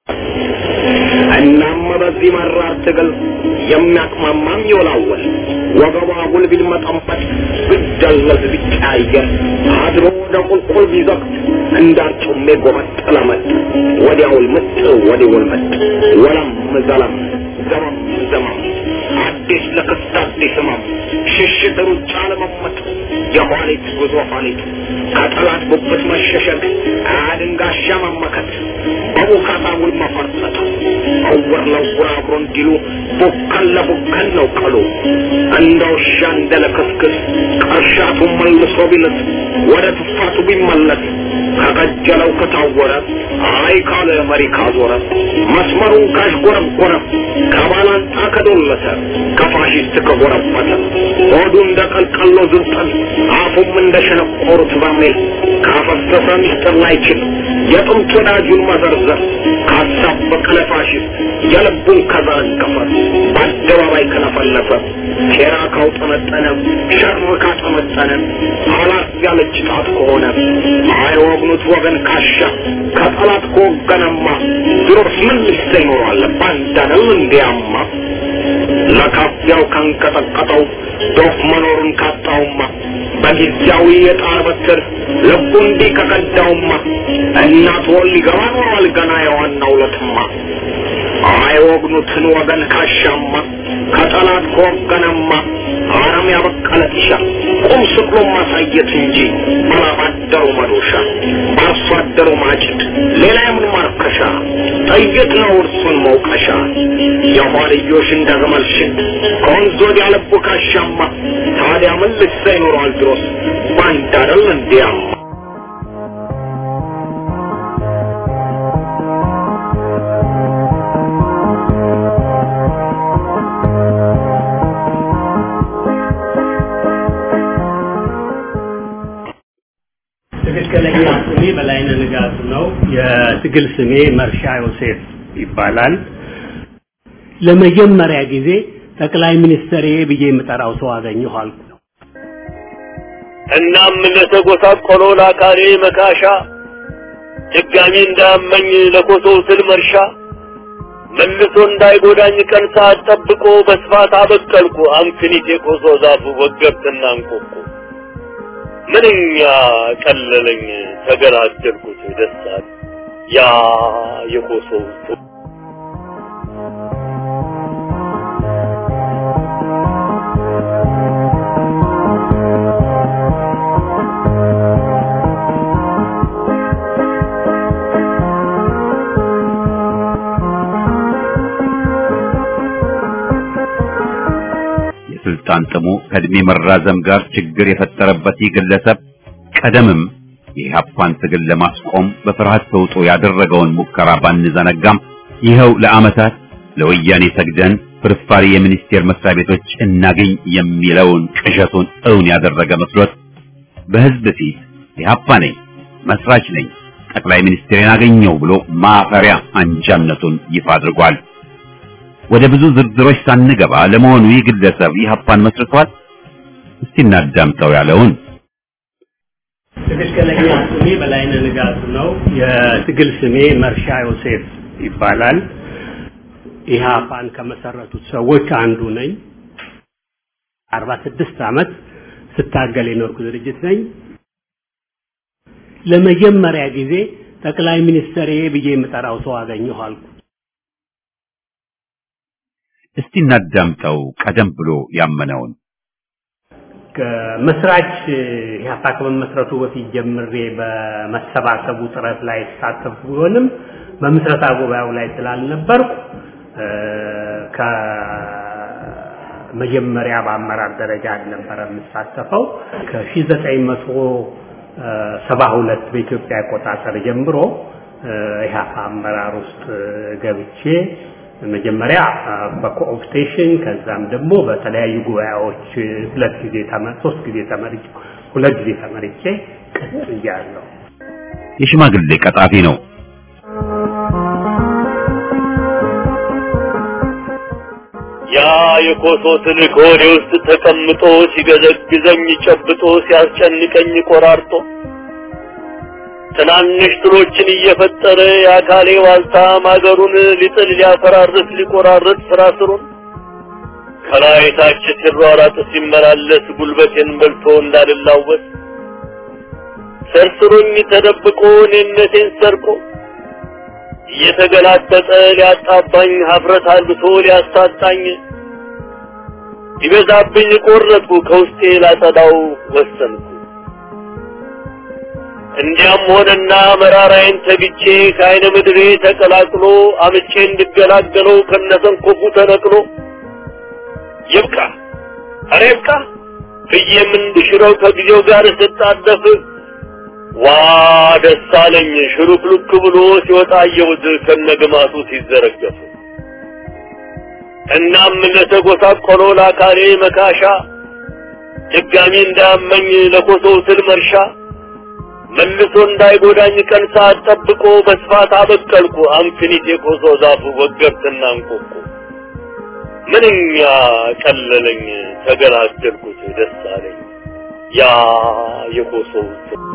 Speaker 10: እናም በዚህ መራር ትግል የሚያቅማማም ይወላወል ወገቧ አጉል ቢልመጠመጥ ብደለዝ ቢቀያየር አድሮ ወደ ቁልቁል ቢዘቅት እንዳርጩሜ ጎመጥ ለመጥ ወዲያውል ምጥ ወዲውል መጥ ወለም ዘለም ዘመም ዘመም አዲስ ለክስት አዲስ ህመም ሽሽት ሩጫ ለመመጥ የኋሊት ጉዞ ኋሊት ከጠላት ጉብት መሸሸግ አድንጋሻ መመከት በቡካታ ውል መፈርጠጥ እውር ለውር አብሮ እንዲሉ ቡከን ለቡከን ነው ቀሉ እንደ ውሻ እንደ ለክስክስ ቀርሻቱ መልሶ ቢልት ወደ ትፋቱ ቢመለስ ከቀጀለው ከታወረ አይ ካለ መሪ ካዞረ መስመሩን ካሽጎረጎረ ከባላንጣ ከዶለተ ከፋሽስት ከጎረበተ ሆዱ እንደ ቀልቀሎ ዝንጠል አፉም እንደ ሸነቆሩት በርሜል ካፈሰሰ ሚስጥር ላይችል የጥንት ወዳጁን መዘርዘር ካሳበቀ ለፋሽስት የልቡን ከዘረገፈ በአደባባይ ከለፈለፈ ሴራ ካውጠመጠነ ሸር ካጠመጠነ አላት ያለች ጣት ከሆነ አይወግኑት ወገን ካሻ ከጠላት ከወገነማ ድሮስ ምን ልሰ ይኖራል ባንዳነው እንዲያማ ለካፊያው ካንቀጠቀጠው ዶፍ መኖሩን ካጣውማ በጊዜያዊ የጣር በትር ልቡ እንዲህ ከቀዳውማ እናት ወል ሊገባ ኖሯል ገና የዋናው ለትማ አይወግኑትን ወገን ካሻማ ከጠላት ከወገነማ አረም ያበቀለ ጢሻ ቁም ስቅሎ ማሳየት እንጂ ባላባደሩ መዶሻ በአርሶ አደሩ ማጭድ ሌላ የምን ማርከሻ ጥይት ነው እርሱን መውቀሻ የኋልዮሽ እንደ ግመል ሽት ከወንዝ ወዲያ ልቡ ካሻማ ታዲያ ምን ልሳ ይኖረዋል ድሮስ ባንድ አይደል እንዲያማ
Speaker 9: ትክክለኛ ስሜ በላይነህ ንጋቱ ነው። የትግል ስሜ መርሻ ዮሴፍ ይባላል። ለመጀመሪያ ጊዜ ጠቅላይ ሚኒስትር ብዬ የምጠራው ሰው አገኘሁ አልኩ።
Speaker 11: እናም ለተጎሳቆሎ ለአካሌ መካሻ ድጋሚ እንዳመኝ ለኮሶው ስል መርሻ መልሶ እንዳይጎዳኝ ቀን ሰዓት ጠብቆ በስፋት አበቀልኩ አምክኒት የኮሶ ዛፉ ወገብትና እንቆቁ ምንኛ ቀለለኝ ተገላገልኩት ደስታል ያ የኮሶው
Speaker 1: የስልጣን ጥሙ ከእድሜ መራዘም ጋር ችግር የፈጠረበት ይህ ግለሰብ ቀደምም የኢህአፓን ትግል ለማስቆም በፍርሃት ተውጦ ያደረገውን ሙከራ ባንዘነጋም ይኸው ለዓመታት ለወያኔ ሰግደን ፍርፋሪ የሚኒስቴር መስሪያ ቤቶች እናገኝ የሚለውን ቅዠቱን እውን ያደረገ መስሎት በህዝብ ፊት ኢህአፓ ነኝ፣ መስራች ነኝ፣ ጠቅላይ ሚኒስትሬን አገኘው ብሎ ማፈሪያ አንጃነቱን ይፋ አድርጓል። ወደ ብዙ ዝርዝሮች ሳንገባ ለመሆኑ ይህ ግለሰብ ኢህአፓን መስርቷል? እስቲ እናዳምጠው ያለውን
Speaker 9: ትክክለኛ ስሜ በላይነህ ንጋቱ ነው። የትግል ስሜ መርሻ ዮሴፍ ይባላል። ኢህአፓን ከመሰረቱት ሰዎች አንዱ ነኝ። አርባ ስድስት ዓመት ስታገል የኖርኩ ድርጅት ነኝ። ለመጀመሪያ ጊዜ ጠቅላይ ሚኒስትር ብዬ የምጠራው ሰው አገኘሁ አልኩ።
Speaker 1: እስቲ እናዳምጠው ቀደም ብሎ ያመነውን
Speaker 9: ከመስራች ኢህአፓ ከመመስረቱ በፊት ጀምሬ በመሰባሰቡ ጥረት ላይ ተሳተፍኩ ቢሆንም በምስረታ ጉባኤው ላይ ስላልነበርኩ ከመጀመሪያ በአመራር ደረጃ አልነበረ የምሳተፈው ከ1972 በኢትዮጵያ አቆጣጠር ጀምሮ ኢህአፓ አመራር ውስጥ ገብቼ መጀመሪያ በኮኦፕቴሽን ከዛም ደግሞ በተለያዩ ጉባኤዎች ሁለት ጊዜ ተመር ሶስት ጊዜ ተመርጬ ሁለት ጊዜ ተመርጬ ቀጥያለሁ።
Speaker 1: የሽማግሌ ቀጣፊ ነው።
Speaker 11: ያ የኮሶ ትልቅ ሆዴ ውስጥ ተቀምጦ ሲገዘግዘኝ ጨብጦ ሲያስጨንቀኝ ቆራርጦ ትናንሽ ትሎችን እየፈጠረ የአካሌ ዋልታ ማገሩን ሊጥል ሊያፈራርስ ሊቆራርጥ ስራ ስሩን ከላይ ታች ሲሯራጥ ሲመላለስ ጉልበቴን በልቶ እንዳልላወስ ሰርስሮኝ ተደብቆ እኔነቴን ሰርቆ እየተገላጠጠ ሊያጣባኝ ሀፍረት አልብሶ ሊያሳጣኝ ይበዛብኝ ቆረጥኩ ከውስጤ ላጸዳው ወሰንኩ። እንዲያም ሆነና መራራዬን ተግቼ ከአይነ ምድሬ ተቀላቅሎ አምቼ እንድገላገለው ከነሰንኮፉ ተነቅሎ ይብቃ፣ ኧረ ይብቃ ብዬም እንድሽረው ከጊዜው ጋር ስጣደፍ ዋ ደስ አለኝ ሽሉክሉክ ብሎ ሲወጣ አየሁት ከነግማቱ ሲዘረገፍ እናም ለተጎሳቆሎ ለአካሌ መካሻ ድጋሚ እንዳያመኝ ለኮሶው ስል መርሻ መልሶ እንዳይጎዳኝ ቀን ሰዓት ጠብቆ በስፋት አበቀልኩ አንፊኒት የኮሶ ዛፉ ወገብትና እንቆቁ ምንኛ ቀለለኝ ተገላገልኩት ደስ አለኝ ያ የኮሶው ስል